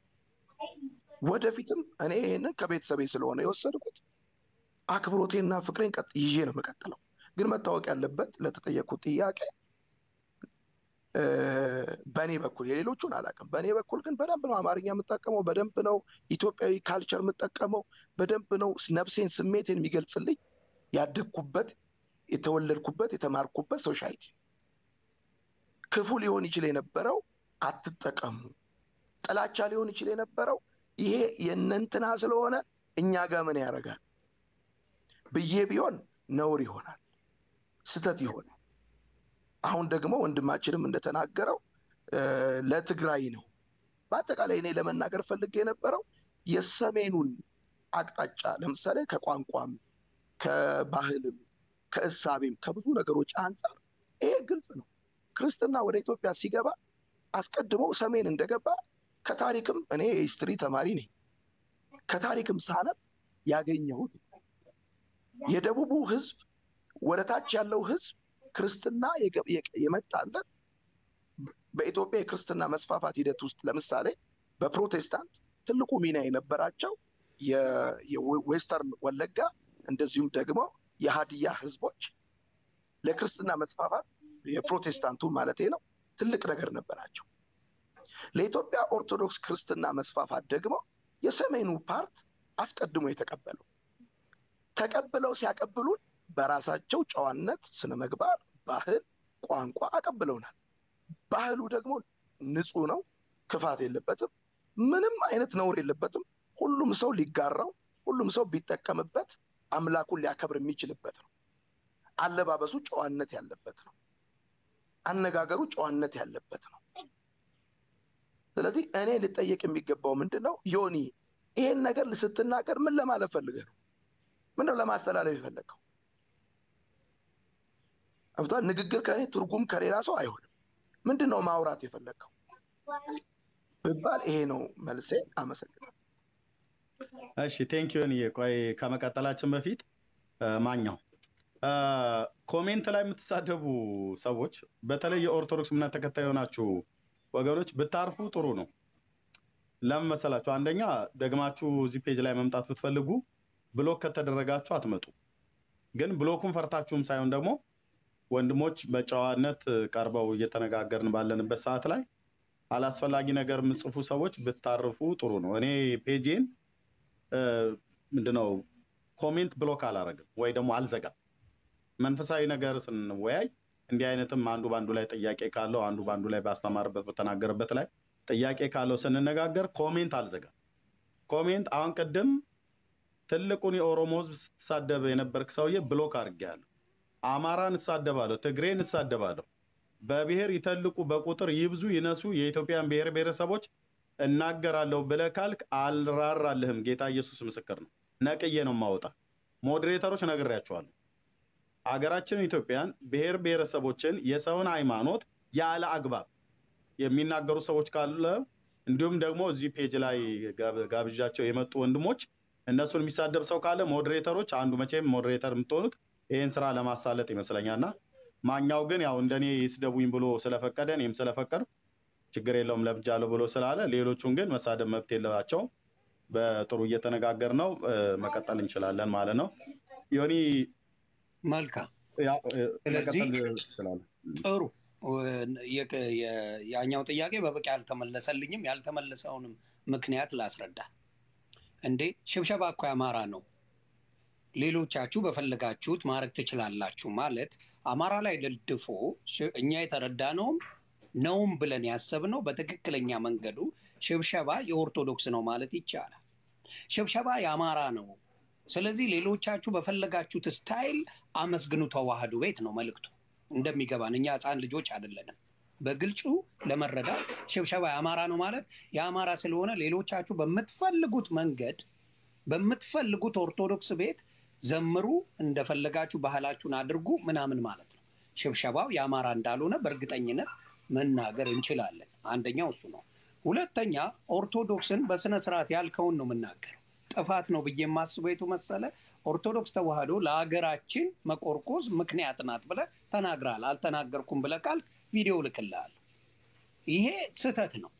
ወደፊትም እኔ ይህንን ከቤተሰቤ ስለሆነ የወሰድኩት አክብሮቴና ፍቅሬን ቀጥ ይዤ ነው የምቀጥለው። ግን መታወቅ ያለበት ለተጠየቁት ጥያቄ በእኔ በኩል የሌሎቹን አላውቅም። በእኔ በኩል ግን በደንብ ነው አማርኛ የምጠቀመው፣ በደንብ ነው ኢትዮጵያዊ ካልቸር የምጠቀመው፣ በደንብ ነው ነፍሴን፣ ስሜቴን የሚገልጽልኝ ያደግኩበት፣ የተወለድኩበት፣ የተማርኩበት ሶሳይቲ። ክፉ ሊሆን ይችል የነበረው አትጠቀሙ፣ ጥላቻ ሊሆን ይችል የነበረው ይሄ የእነንትና ስለሆነ እኛ ጋር ምን ያደርጋል ብዬ ቢሆን ነውር ይሆናል፣ ስተት ይሆናል። አሁን ደግሞ ወንድማችንም እንደተናገረው ለትግራይ ነው። በአጠቃላይ እኔ ለመናገር ፈልጌ የነበረው የሰሜኑን አቅጣጫ ለምሳሌ ከቋንቋም ከባህልም ከእሳቤም ከብዙ ነገሮች አንጻር ይሄ ግልጽ ነው። ክርስትና ወደ ኢትዮጵያ ሲገባ አስቀድሞ ሰሜን እንደገባ ከታሪክም እኔ የሂስትሪ ተማሪ ነኝ። ከታሪክም ሳነብ ያገኘሁት የደቡቡ ህዝብ ወደ ታች ያለው ህዝብ ክርስትና የመጣለት በኢትዮጵያ የክርስትና መስፋፋት ሂደት ውስጥ ለምሳሌ በፕሮቴስታንት ትልቁ ሚና የነበራቸው የዌስተርን ወለጋ እንደዚሁም ደግሞ የሀዲያ ህዝቦች ለክርስትና መስፋፋት የፕሮቴስታንቱ ማለት ነው ትልቅ ነገር ነበራቸው። ለኢትዮጵያ ኦርቶዶክስ ክርስትና መስፋፋት ደግሞ የሰሜኑ ፓርት አስቀድሞ የተቀበለው ተቀብለው ሲያቀብሉን በራሳቸው ጨዋነት፣ ስነ ምግባር፣ ባህል፣ ቋንቋ አቀብለውናል። ባህሉ ደግሞ ንጹህ ነው፣ ክፋት የለበትም፣ ምንም አይነት ነውር የለበትም። ሁሉም ሰው ሊጋራው፣ ሁሉም ሰው ቢጠቀምበት አምላኩን ሊያከብር የሚችልበት ነው። አለባበሱ ጨዋነት ያለበት ነው። አነጋገሩ ጨዋነት ያለበት ነው። ስለዚህ እኔ ልጠየቅ የሚገባው ምንድን ነው? ዮኒ ይሄን ነገር ስትናገር ምን ለማለት ፈልገህ ነው? ምንድነው ለማስተላለፍ የፈለግከው? አብቷል ንግግር ከእኔ ትርጉም ከሌላ ሰው አይሆንም። ምንድን ነው ማውራት የፈለግከው ብባል ይሄ ነው መልሴ። አመሰግናለሁ። እሺ ቴንክ ዩ ቆይ ከመቀጠላችን በፊት ማኛው ኮሜንት ላይ የምትሳደቡ ሰዎች በተለይ የኦርቶዶክስ እምነት ተከታይ የሆናችሁ ወገኖች ብታርፉ ጥሩ ነው። ለምን መሰላችሁ? አንደኛ ደግማችሁ እዚህ ፔጅ ላይ መምጣት ብትፈልጉ ብሎክ ከተደረጋችሁ አትመጡ። ግን ብሎኩን ፈርታችሁም ሳይሆን ደግሞ ወንድሞች በጨዋነት ቀርበው እየተነጋገርን ባለንበት ሰዓት ላይ አላስፈላጊ ነገር የምጽፉ ሰዎች ብታርፉ ጥሩ ነው። እኔ ፔጄን ምንድነው ኮሜንት ብሎክ አላረግም ወይ ደግሞ አልዘጋም። መንፈሳዊ ነገር ስንወያይ እንዲህ አይነትም አንዱ በአንዱ ላይ ጥያቄ ካለው አንዱ በአንዱ ላይ ባስተማርበት በተናገረበት ላይ ጥያቄ ካለው ስንነጋገር ኮሜንት አልዘጋም። ኮሜንት አሁን ቅድም ትልቁን የኦሮሞ ህዝብ ስትሳደብ የነበርክ ሰውዬ ብሎክ አድርጌያለሁ። አማራን እሳደባለሁ፣ ትግሬን እሳደባለሁ። በብሔር ይተልቁ፣ በቁጥር ይብዙ ይነሱ፣ የኢትዮጵያን ብሔር ብሔረሰቦች እናገራለሁ ብለህ ካልክ አልራራልህም። ጌታ ኢየሱስ ምስክር ነው። ነቅዬ ነው ማወጣ። ሞዴሬተሮች ነግሬያቸዋለሁ። አገራችን ኢትዮጵያን ብሔር ብሔረሰቦችን የሰውን ሃይማኖት ያለ አግባብ የሚናገሩ ሰዎች ካለ እንዲሁም ደግሞ እዚህ ፔጅ ላይ ጋብዣቸው የመጡ ወንድሞች እነሱን የሚሳደብ ሰው ካለ ሞዴሬተሮች አንዱ መቼም ሞዴሬተር የምትሆኑት ይህን ስራ ለማሳለጥ ይመስለኛል እና ማኛው ግን ያው እንደኔ ይስደቡኝ ብሎ ስለፈቀደ እኔም ስለፈቀዱ ችግር የለውም ለምጃለሁ ብሎ ስላለ፣ ሌሎቹን ግን መሳደብ መብት የለባቸውም። በጥሩ እየተነጋገር ነው መቀጠል እንችላለን ማለት ነው። ዮኒ መልካም ያ- እ፣ ስለዚህ መቀጠል ትችላለህ። ጥሩ የ- የ- ያኛው ጥያቄ በበቂ አልተመለሰልኝም። ያልተመለሰውንም ምክንያት ላስረዳ። እንዴ ሽብሸባ እኮ የአማራ ነው፣ ሌሎቻችሁ በፈለጋችሁት ማድረግ ትችላላችሁ ማለት አማራ ላይ ደልድፎ ሽ- እኛ የተረዳነውም ነውም ብለን ያሰብነው በትክክለኛ መንገዱ ሽብሸባ የኦርቶዶክስ ነው ማለት ይቻላል። ሽብሸባ የአማራ ነው። ስለዚህ ሌሎቻችሁ በፈለጋችሁት ስታይል አመስግኑ ተዋህዶ ቤት ነው መልእክቱ። እንደሚገባን እኛ ህፃን ልጆች አይደለንም። በግልጹ ለመረዳት ሽብሸባ የአማራ ነው ማለት የአማራ ስለሆነ ሌሎቻችሁ በምትፈልጉት መንገድ በምትፈልጉት ኦርቶዶክስ ቤት ዘምሩ፣ እንደፈለጋችሁ ባህላችሁን አድርጉ ምናምን ማለት ነው። ሽብሸባው የአማራ እንዳልሆነ በእርግጠኝነት መናገር እንችላለን። አንደኛው እሱ ነው። ሁለተኛ ኦርቶዶክስን በስነ ስርዓት ያልከውን ነው የምናገረው። ጥፋት ነው ብዬ የማስበው የቱ መሰለ? ኦርቶዶክስ ተዋህዶ ለሀገራችን መቆርቆዝ ምክንያት ናት ብለህ ተናግራል። አልተናገርኩም ብለህ ካልክ ቪዲዮ ልክልሃል። ይሄ ስህተት ነው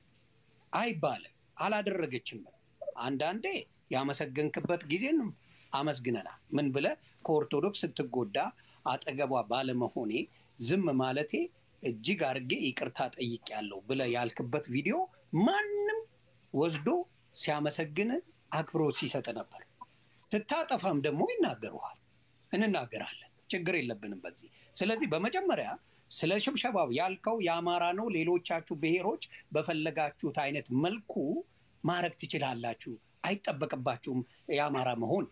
አይባልም። አላደረገችም። አንዳንዴ ያመሰገንክበት ጊዜን አመስግነናል። ምን ብለህ ከኦርቶዶክስ ስትጎዳ አጠገቧ ባለመሆኔ ዝም ማለቴ እጅግ አድርጌ ይቅርታ ጠይቄያለሁ ብለህ ያልክበት ቪዲዮ ማንም ወስዶ ሲያመሰግን አክብሮት ሲሰጥ ነበር። ስታጠፋም ደግሞ ይናገሩሃል። እንናገራለን። ችግር የለብንም በዚህ። ስለዚህ በመጀመሪያ ስለ ሽብሸባው ያልከው የአማራ ነው፣ ሌሎቻችሁ ብሔሮች በፈለጋችሁት አይነት መልኩ ማድረግ ትችላላችሁ፣ አይጠበቅባችሁም የአማራ መሆን።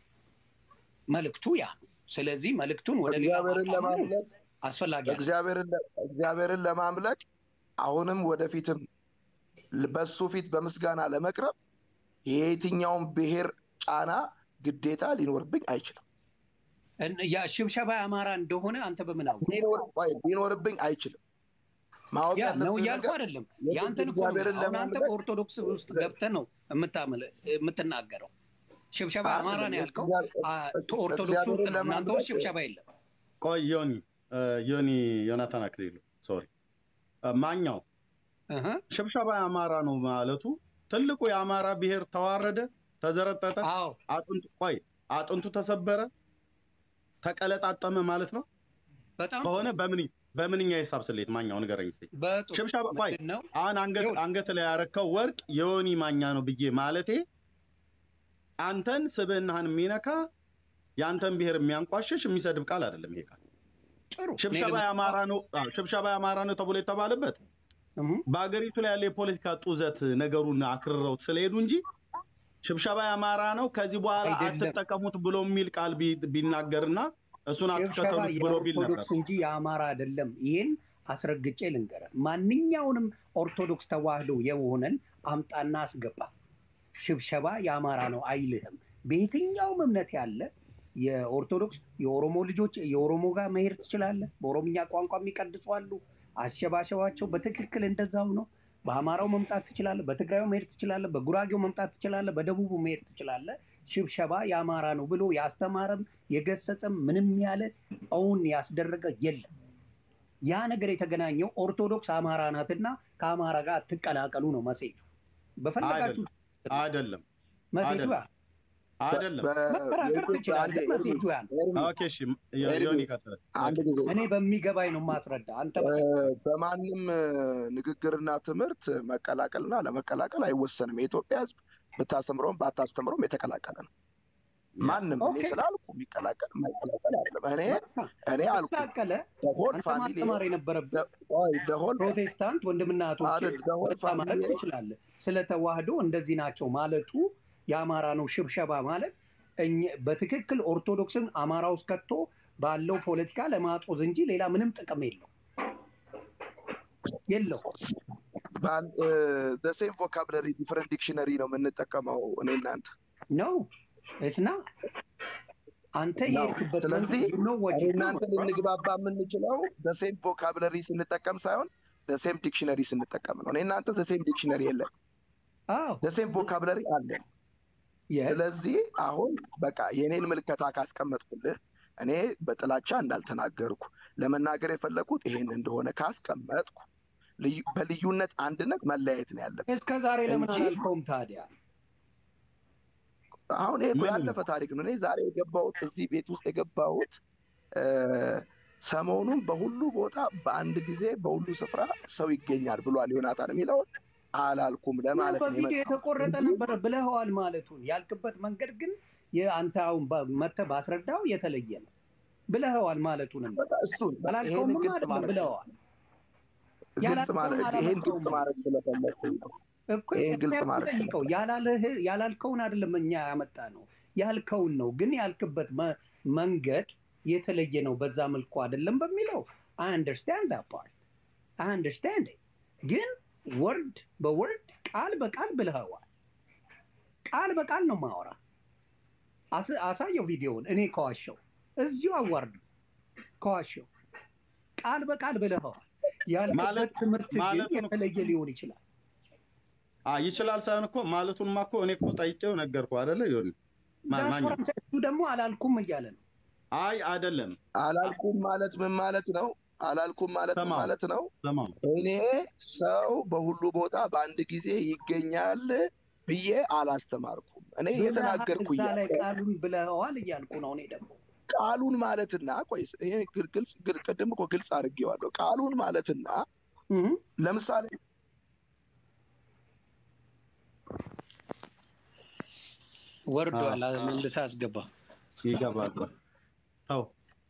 መልእክቱ ያ ነው። ስለዚህ መልእክቱን ወደ ሌላ እግዚአብሔርን ማጣመሩ ለማምለክ አስፈላጊ አይደለም። እግዚአብሔርን ለ- እግዚአብሔርን ለማምለክ አሁንም ወደፊትም በሱ ፊት በምስጋና ለመቅረብ የየትኛውን ብሔር ጫና ግዴታ ሊኖርብኝ አይችልም። እን- ያ ሽብሸባ የአማራ እንደሆነ አንተ በምን አወቅ? ሊኖር- ቆይ፣ ሊኖርብኝ አይችልም። ማወቅ ያ ነው ያለብህ እያልኩ ነገር አይደለም። የግድ የአንተን እኮ ነው እግዚአብሔርን የምልህ። አሁን አንተ ለማምለክ በኦርቶዶክስ ውስጥ ገብተህ ነው የምታመለ- የምትናገረው። ሽብሸባ አማራ ነው ያልከው። እግዚአብሔር- አ- ኦርቶዶክስ ውስጥ ነው። እናንተ ውስጥ ሽብሸባ የለም። ቆይ ዮኒ እ፣ ዮኒ ዮናታን አክሊሉ ሶሪ እ፣ ማኛው እህ፣ ሽብሸባ የአማራ ነው ማለቱ ትልቁ የአማራ ብሔር ተዋረደ፣ ተዘረጠጠ፣ አዎ አጥንቱ ቆይ አጥንቱ ተሰበረ፣ ተቀለጣጠመ ማለት ነው በጣም ከሆነ በምን በምንኛ የሂሳብ ስሌት ማኛው ንገረኝ እስኪ። በጥሩ ሽብሸባ ቆይ ምንድን ነው አሁን አንገት ይኸውልህ። አንገት ላይ ያረከው ወርቅ የዮኒ ማኛ ነው ብዬ ማለቴ አንተን ስብዕናህን የሚነካ የአንተን ብሔር የሚያንቋሽሽ የሚሰድብ ቃል አይደለም ይሄ ቃል። ጥሩ ሽብሸባ የአማራ ነው አዎ፣ ሽብሸባ የአማራ ነው ተብሎ የተባለበት እህ፣ በሀገሪቱ ላይ ያለ የፖለቲካ ጡዘት ነገሩን አክርረውት ስለሄዱ እንጂ ሽብሸባ የአማራ ነው ከዚህ በኋላ አይደለም። አትጠቀሙት ብሎ የሚል ቃል ቢ- ቢናገርና እሱን ሽብሸባ አትከተሉት ብሎ ቢል ነበር። የኦርቶዶክስ እንጂ የአማራ አይደለም። ይህን አስረግጬ ልንገርህ። ማንኛውንም ኦርቶዶክስ ተዋህዶ የሆነን አምጣና አስገባ። ሽብሸባ የአማራ ነው አይልህም። በየትኛውም እምነት ያለ የኦርቶዶክስ የኦሮሞ ልጆች የኦሮሞ ጋር መሄድ ትችላለህ። በኦሮምኛ ቋንቋ የሚቀድሱ አሉ። አሸባሸባቸው በትክክል እንደዛው ነው። በአማራው መምጣት ትችላለህ። በትግራዩ መሄድ ትችላለህ። በጉራጌው መምጣት ትችላለህ። በደቡቡ መሄድ ትችላለህ። ሽብሸባ የአማራ ነው ብሎ ያስተማረም የገሰጸም ምንም ያለ እውን ያስደረገ የለም። ያ ነገር የተገናኘው ኦርቶዶክስ አማራ ናትና ከአማራ ጋር አትቀላቀሉ ነው መሴጁ። በፈለጋችሁ አይደለም መሴጁ ያ ነው። አይደለም። በ- መከራከር የኢትዮጵያ- ትችላለህ። አንዴ መሴጁ ያ ነው። ኤርሚ፣ ኦኬ እሺ ዮ- ዮኒ ቀጥል። አንድ ጊዜ እኔ በሚገባኝ ነው ማስረዳ። አንተ እ፣ በማንም እ፣ ንግግርና ትምህርት መቀላቀልና ለመቀላቀል አይወሰንም። የኢትዮጵያ ሕዝብ ብታስተምረውም ባታስተምረውም የተቀላቀለ ነው። ማንም እኔ ኦኬ። ስላልኩ የሚቀላቀል የማይቀላቀል አይደለም። እኔ እኔ አልኩ ተቀላቀለ ሆል አንተ ፋሚሊ ማስተማር የነበረብህ ሆል ፕሮቴስታንት ወንድምና እህቶች አይደል፣ the whole በጣም ማለት family- ትችላለህ። ስለ ተዋህዶ እንደዚህ ናቸው ማለቱ የአማራ ነው ሽብሸባ ማለት እኛ- በትክክል ኦርቶዶክስን አማራ ውስጥ ከቶ ባለው ፖለቲካ ለማጦዝ እንጂ ሌላ ምንም ጥቅም የለው የለው። ሴም ቮካብለሪ ዲፈረንት ዲክሽነሪ ነው የምንጠቀመው እኔ እናንተ። ነው እስና አንተ ነው። የሄድክበት ስለዚህ ነው እኔ እናንተ ልንግባባ የምንችለው ሴም ቮካብለሪ ስንጠቀም ሳይሆን ሴም ዲክሽነሪ ስንጠቀም ነው። እኔ እናንተ ሴም ዲክሽነሪ የለን፣ ሴም ቮካብለሪ አለን። ስለዚህ አሁን በቃ የእኔን ምልከታ ካስቀመጥኩልህ እኔ በጥላቻ እንዳልተናገርኩ ለመናገር የፈለኩት ይሄን እንደሆነ ካስቀመጥኩ ልዩ- በልዩነት አንድነት መለያየት ነው ያለብን እስከ ዛሬ ለምን እንጂ አላልከውም ታዲያ? አሁን ይሄ እኮ ምንም ያለፈ ታሪክ ነው። እኔ ዛሬ የገባሁት እዚህ ቤት ውስጥ የገባሁት እ፣ ሰሞኑን በሁሉ ቦታ በአንድ ጊዜ በሁሉ ስፍራ ሰው ይገኛል ብሏል ዮናታን የሚለውን አላልኩም ያው ለማለት ነው በቪዲዮ የመጣሁት የተቆረጠ እንጂ ነበረ ብለኸዋል ማለቱን ያልክበት መንገድ ግን የአንተ አሁን በ- መተህ ባስረዳው የተለየ ነው ብለኸዋል ማለቱንም በቃ እሱን በቃ ይሄንን አላልከውም ግልጽ አይደለም ማለት ብለዋል። ግልጽ ያላልከውን ማለት ይሄን አላልከውም ግልጽ ማድረግ ስለፈለግኩኝ ነው። እኮ ይሄን ግልጽ ምክንያቱም ማድረግ ጠይቀው ስለፈለግኩ ያላለህ ያላልከውን አይደለም እኛ ያመጣ ነው ያልከውን ነው። ግን ያልክበት መ- መንገድ የተለየ ነው። በዛ መልኩ አይደለም በሚለው አይ አንደርስታንድ ዳት ፓርት አይ አንደርስታንድ ግን ወርድ በወርድ ቃል በቃል ብለኸዋል። ቃል በቃል ነው ማወራ። አስ- አሳየው ቪዲዮውን እኔ ከዋሸው እዚሁ አዋርዱ ከዋሸው ቃል በቃል ብለኸዋል። ያልክበት ማለት ትምህርት ግን ማለቱን የተለየ ሊሆን ይችላል። አ ይችላል ሳይሆን እኮ ማለቱንማ እኮ እኔ እኮ ጠይቄው ነገርኩህ አይደለ? ይሁን ማ- ማኛ ዳስፖራ እሱ ደግሞ አላልኩም እያለ ነው። አይ አይደለም። አላልኩም ማለት ምን ማለት ነው? አላልኩም ማለት ምን ስማው ማለት ነው? ስማው እኔ ሰው በሁሉ ቦታ በአንድ ጊዜ ይገኛል ብዬ አላስተማርኩም። እኔ ብለሃል እየተናገርኩ እዛ ላይ እያለ ቃሉን ብለኸዋል እያልኩ ነው። እኔ ደግሞ ቃሉን ማለትና ቆይ ይሄ ግል- ግልጽ ግል- ቅድም እኮ ግልጽ አድርጌዋለሁ። ቃሉን ማለትና እህ፣ ለምሳሌ ወርዷል። አዎ፣ አዎ። መልሰህ አስገባ። ይገባል። ተው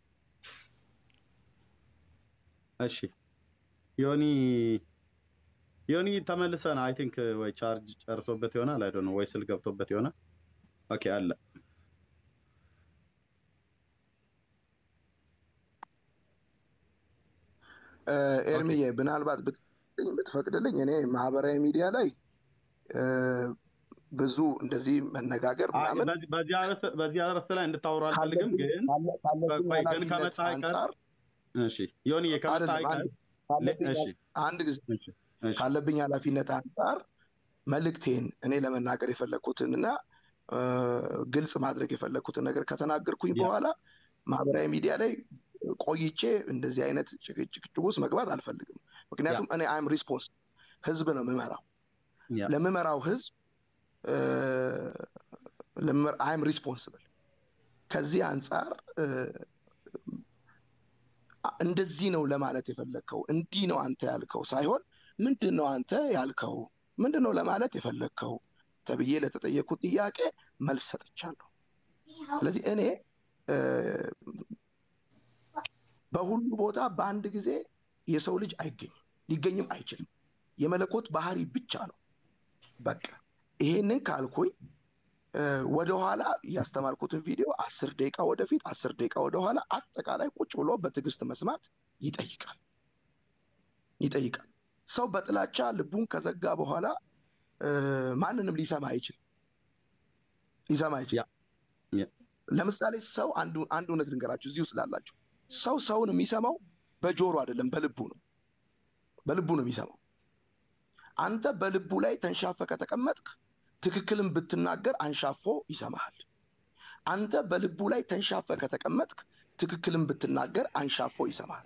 እሺ። ዮኒ ዮኒ ተመልሰን አይ ቲንክ ወይ ቻርጅ ጨርሶበት ይሆናል አይ ዶንት ኖ ወይ ስል ገብቶበት ይሆናል። ኦኬ አለ እ፣ ኦኬ ኤርሚዬ ምናልባት ብትፈቅድልኝ ብትፈቅድልኝ እኔ ማህበራዊ ሚዲያ ላይ እ፣ ብዙ እንደዚህ መነጋገር አይ ምናምን በዚህ በዚህ አርዕስት በዚህ አርዕስት ላይ እንድታወሩ አልፈልግም፣ ካለብኝ ግን ካለ- ካለብኝ ቆይ ግን ኃላፊነት ከመጣ አይቀር አንጻር እሺ ዮኒ ከመጣ አይደለም አይቀር አንድ ለ- ካለብኝ እሺ አንድ ጊዜ እሺ እሺ ካለብኝ ኃላፊነት አንጻር መልእክቴን እኔ ለመናገር የፈለግኩትን እና እ፣ ግልጽ ማድረግ የፈለግኩትን ነገር ከተናገርኩኝ ያ በኋላ ማህበራዊ ሚዲያ ላይ ቆይቼ እንደዚህ አይነት ጭቅጭቅ ውስጥ መግባት አልፈልግም። ያ ምክንያቱም እኔ አይም ሪስፖንስ ህዝብ ነው የምመራው። ያ ለምመራው ህዝብ አይም ሪስፖንስብል። ከዚህ አንጻር እ፣ እንደዚህ ነው ለማለት የፈለግከው እንዲህ ነው አንተ ያልከው ሳይሆን ምንድን ነው አንተ ያልከው ምንድን ነው ለማለት የፈለግከው ተብዬ ለተጠየኩት ጥያቄ መልስ ሰጥቻለሁ። ስለዚህ እኔ እ፣ በሁሉ ቦታ በአንድ ጊዜ የሰው ልጅ አይገኝም፣ ሊገኝም አይችልም። የመለኮት ባህሪ ብቻ ነው። በቃ ይሄንን ካልኩኝ እ፣ ወደኋላ ያስተማርኩትን ቪዲዮ አስር ደቂቃ ወደፊት አስር ደቂቃ ወደኋላ አጠቃላይ ቁጭ ብሎ በትዕግስት መስማት ይጠይቃል ይጠይቃል። ሰው በጥላቻ ልቡን ከዘጋ በኋላ እ፣ ማንንም ሊሰማ አይችልም ሊሰማ ያ አይችልም። ያ ለምሳሌ ሰው አንዱ አንድ እውነት ልንገራችሁ እዚሁ ስላላችሁ ሰው ሰውን የሚሰማው በጆሮ አይደለም በልቡ ነው በልቡ ነው የሚሰማው አንተ በልቡ ላይ ተንሻፈ ከተቀመጥክ ትክክልን ብትናገር አንሻፎ ይሰማሃል አንተ በልቡ ላይ ተንሻፈ ከተቀመጥክ ትክክልን ብትናገር አንሻፎ ይሰማሃል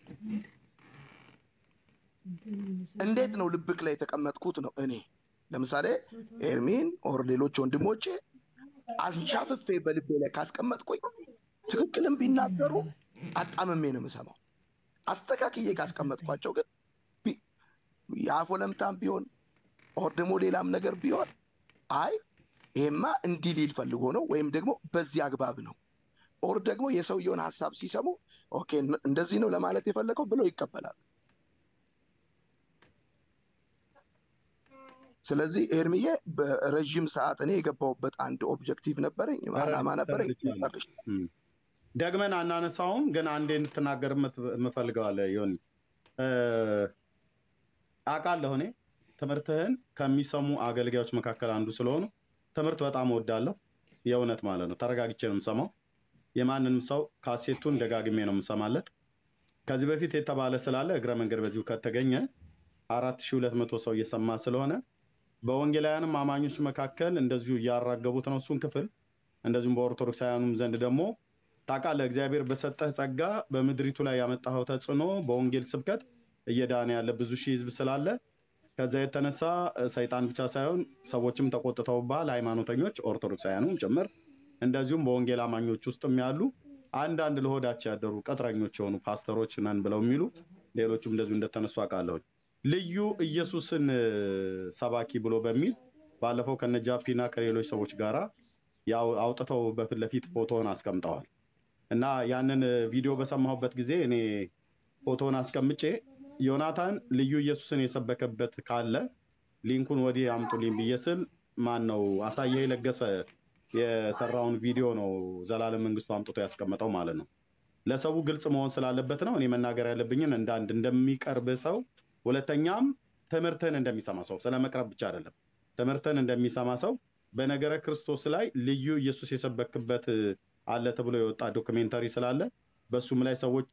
እንዴት ነው ልብክ ላይ የተቀመጥኩት ነው እኔ ለምሳሌ ኤርሚን ኦር ሌሎች ወንድሞቼ አንሻፍፌ በልቤ ላይ ካስቀመጥኩኝ ትክክልን ቢናገሩ አጣምሜ ነው የምሰማው አስተካክዬ ካስቀመጥኳቸው ግን ቢ- የአፎ ለምታም ቢሆን ኦር ደግሞ ሌላም ነገር ቢሆን አይ ይሄማ እንዲህ ሊል ፈልጎ ነው ወይም ደግሞ በዚህ አግባብ ነው ኦር ደግሞ የሰውየውን ሀሳብ ሲሰሙ ኦኬ እን- እንደዚህ ነው ለማለት የፈለገው ብለው ይቀበላል ስለዚህ ኤርሚዬ በረዥም ሰዓት እኔ የገባሁበት አንድ ኦብጀክቲቭ ነበረኝ አላማ ነበረኝ ተረድቻለሁ። ጨርሼ እም። ደግመን አናነሳውም፣ ግን አንዴ እንድትናገር የምት- የምፈልገው አለ ዮኒ እ፣ አውቃለሁ እኔ ትምህርትህን ከሚሰሙ አገልጋዮች መካከል አንዱ ስለሆኑ ትምህርት በጣም እወዳለሁ። የእውነት ማለት ነው። ተረጋግቼ ነው የምሰማው። የማንንም ሰው ካሴቱን ደጋግሜ ነው የምሰማለት። ከዚህ በፊት የተባለ ስላለ እግረ መንገድ በዚሁ ከተገኘ አራት ሺህ ሁለት መቶ ሰው እየሰማ ስለሆነ በወንጌላውያንም አማኞች መካከል እንደዚሁ እያራገቡት ነው እሱን ክፍል እንደዚሁም በኦርቶዶክሳውያኑም ዘንድ ደግሞ ታውቃለህ እግዚአብሔር በሰጠህ ጸጋ በምድሪቱ ላይ ያመጣኸው ተጽዕኖ በወንጌል ስብከት እየዳነ ያለ ብዙ ሺህ ህዝብ ስላለ ከዛ የተነሳ ሰይጣን ብቻ ሳይሆን ሰዎችም ተቆጥተውባል፣ ሃይማኖተኞች ኦርቶዶክሳውያኑም ጭምር እንደዚሁም በወንጌል አማኞች ውስጥም ያሉ አንዳንድ ለሆዳቸው ያደሩ ቅጥረኞች የሆኑ ፓስተሮች ነን ብለው የሚሉ ሌሎቹም እንደዚሁ እንደተነሱ አውቃለሁኝ። ልዩ ኢየሱስን ሰባኪ ብሎ በሚል ባለፈው ከነጃፒና ከሌሎች ሰዎች ጋራ ያው አውጥተው በፊት ለፊት ፎቶን አስቀምጠዋል እና ያንን ቪዲዮ በሰማሁበት ጊዜ እኔ ፎቶን አስቀምጬ ዮናታን ልዩ ኢየሱስን የሰበከበት ካለ ሊንኩን ወዲህ አምጡልኝ ብዬ ስል ማን ነው አሳየ ለገሰ የሰራውን ቪዲዮ ነው ዘላለም መንግስቱ አምጥቶ ያስቀመጠው ማለት ነው። ለሰው ግልጽ መሆን ስላለበት ነው እኔ መናገር ያለብኝን እንደ አንድ እንደሚቀርብ ሰው፣ ሁለተኛም ትምህርትን እንደሚሰማ ሰው ስለ መቅረብ ብቻ አይደለም፣ ትምህርትን እንደሚሰማ ሰው በነገረ ክርስቶስ ላይ ልዩ ኢየሱስ የሰበክበት አለ ተብሎ የወጣ ዶክሜንተሪ ስላለ በሱም ላይ ሰዎች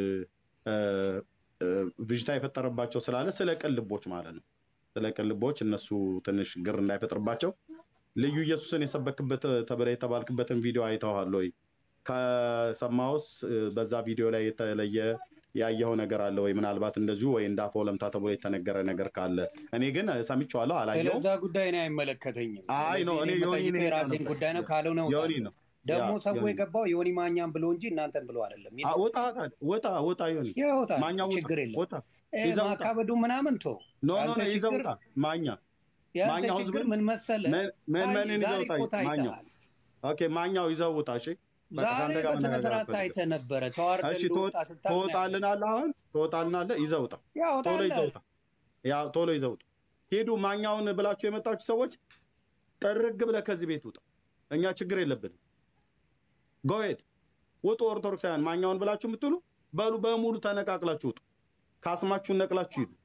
ብዥታ የፈጠረባቸው ስላለ ስለ ቅን ልቦች ማለት ነው። ስለ ቅን ልቦች እነሱ ትንሽ ግር እንዳይፈጥርባቸው ልዩ ኢየሱስን የሰበክበት ተብለ የተባልክበትን ቪዲዮ አይተዋል ወይ? ከሰማውስ በዛ ቪዲዮ ላይ የተለየ ያየኸው ነገር አለ ወይ? ምናልባት እንደዚሁ ወይ እንደ አፈ ወለምታ ተብሎ የተነገረ ነገር ካለ እኔ ግን ሰምቼዋለሁ፣ አላየሁም። ስለዛ ጉዳይ እኔ አይመለከተኝም። አይ ነው እኔ ዮኒ የምጠይቀው ነው የራሴን የጠየኩት። ጉዳይ ነው። ካልሆነ ዮኒ እወጣለሁ። ነው ደግሞ ያ፣ ሰው ዮኒ። የገባው ዮኒ ማኛም ብሎ እንጂ እናንተን ብሎ አይደለም። አ- ወጣ ታዲያ፣ ወጣ ወጣ ዮኒ ይወጣል፣ ማኛው ወጣ ችግር የለም። ወጣ እ ይዘህ ውጣ። ማካበዱ ምናምን ቶ ኖ ኖ የአንተ ኖ ይዘህ ችግር ውጣ ማኛ የአንተ ማኛው ችግር ህዝብን ምን መሰለ? ምን ምን ታይ ምንን ይዘህ ዛሬ ውጣ እኮ ማኛው ታይተሃል። ኦኬ ማኛው ይዘህ ውጣ እሺ በቃ ዛሬ ከአንተ ጋር በስነ መነጋገር ስርዓት አልፈልግም ታይተህ ነበረ። ተዋርደ እሺ እንደወጣ ትወጥ- ስታቅ ነው ያለው። ትወጣልናለህ አሁን ትወጣልናለህ ይዘህ ውጣ ቶሎ ይዘህ ያወጣልህ ውጣ ያ ቶሎ ይዘህ ውጣ ሂዱ ማኛውን ብላችሁ የመጣችሁ ሰዎች ጥርግ ብለህ ከዚህ ቤት ውጣ እኛ ችግር የለብንም ጎሄድ ውጡ ኦርቶዶክሳውያን ማኛውን ብላችሁ የምትሉ በሉ በሙሉ ተነቃቅላችሁ ውጡ ካስማችሁን ነቅላችሁ ሂዱ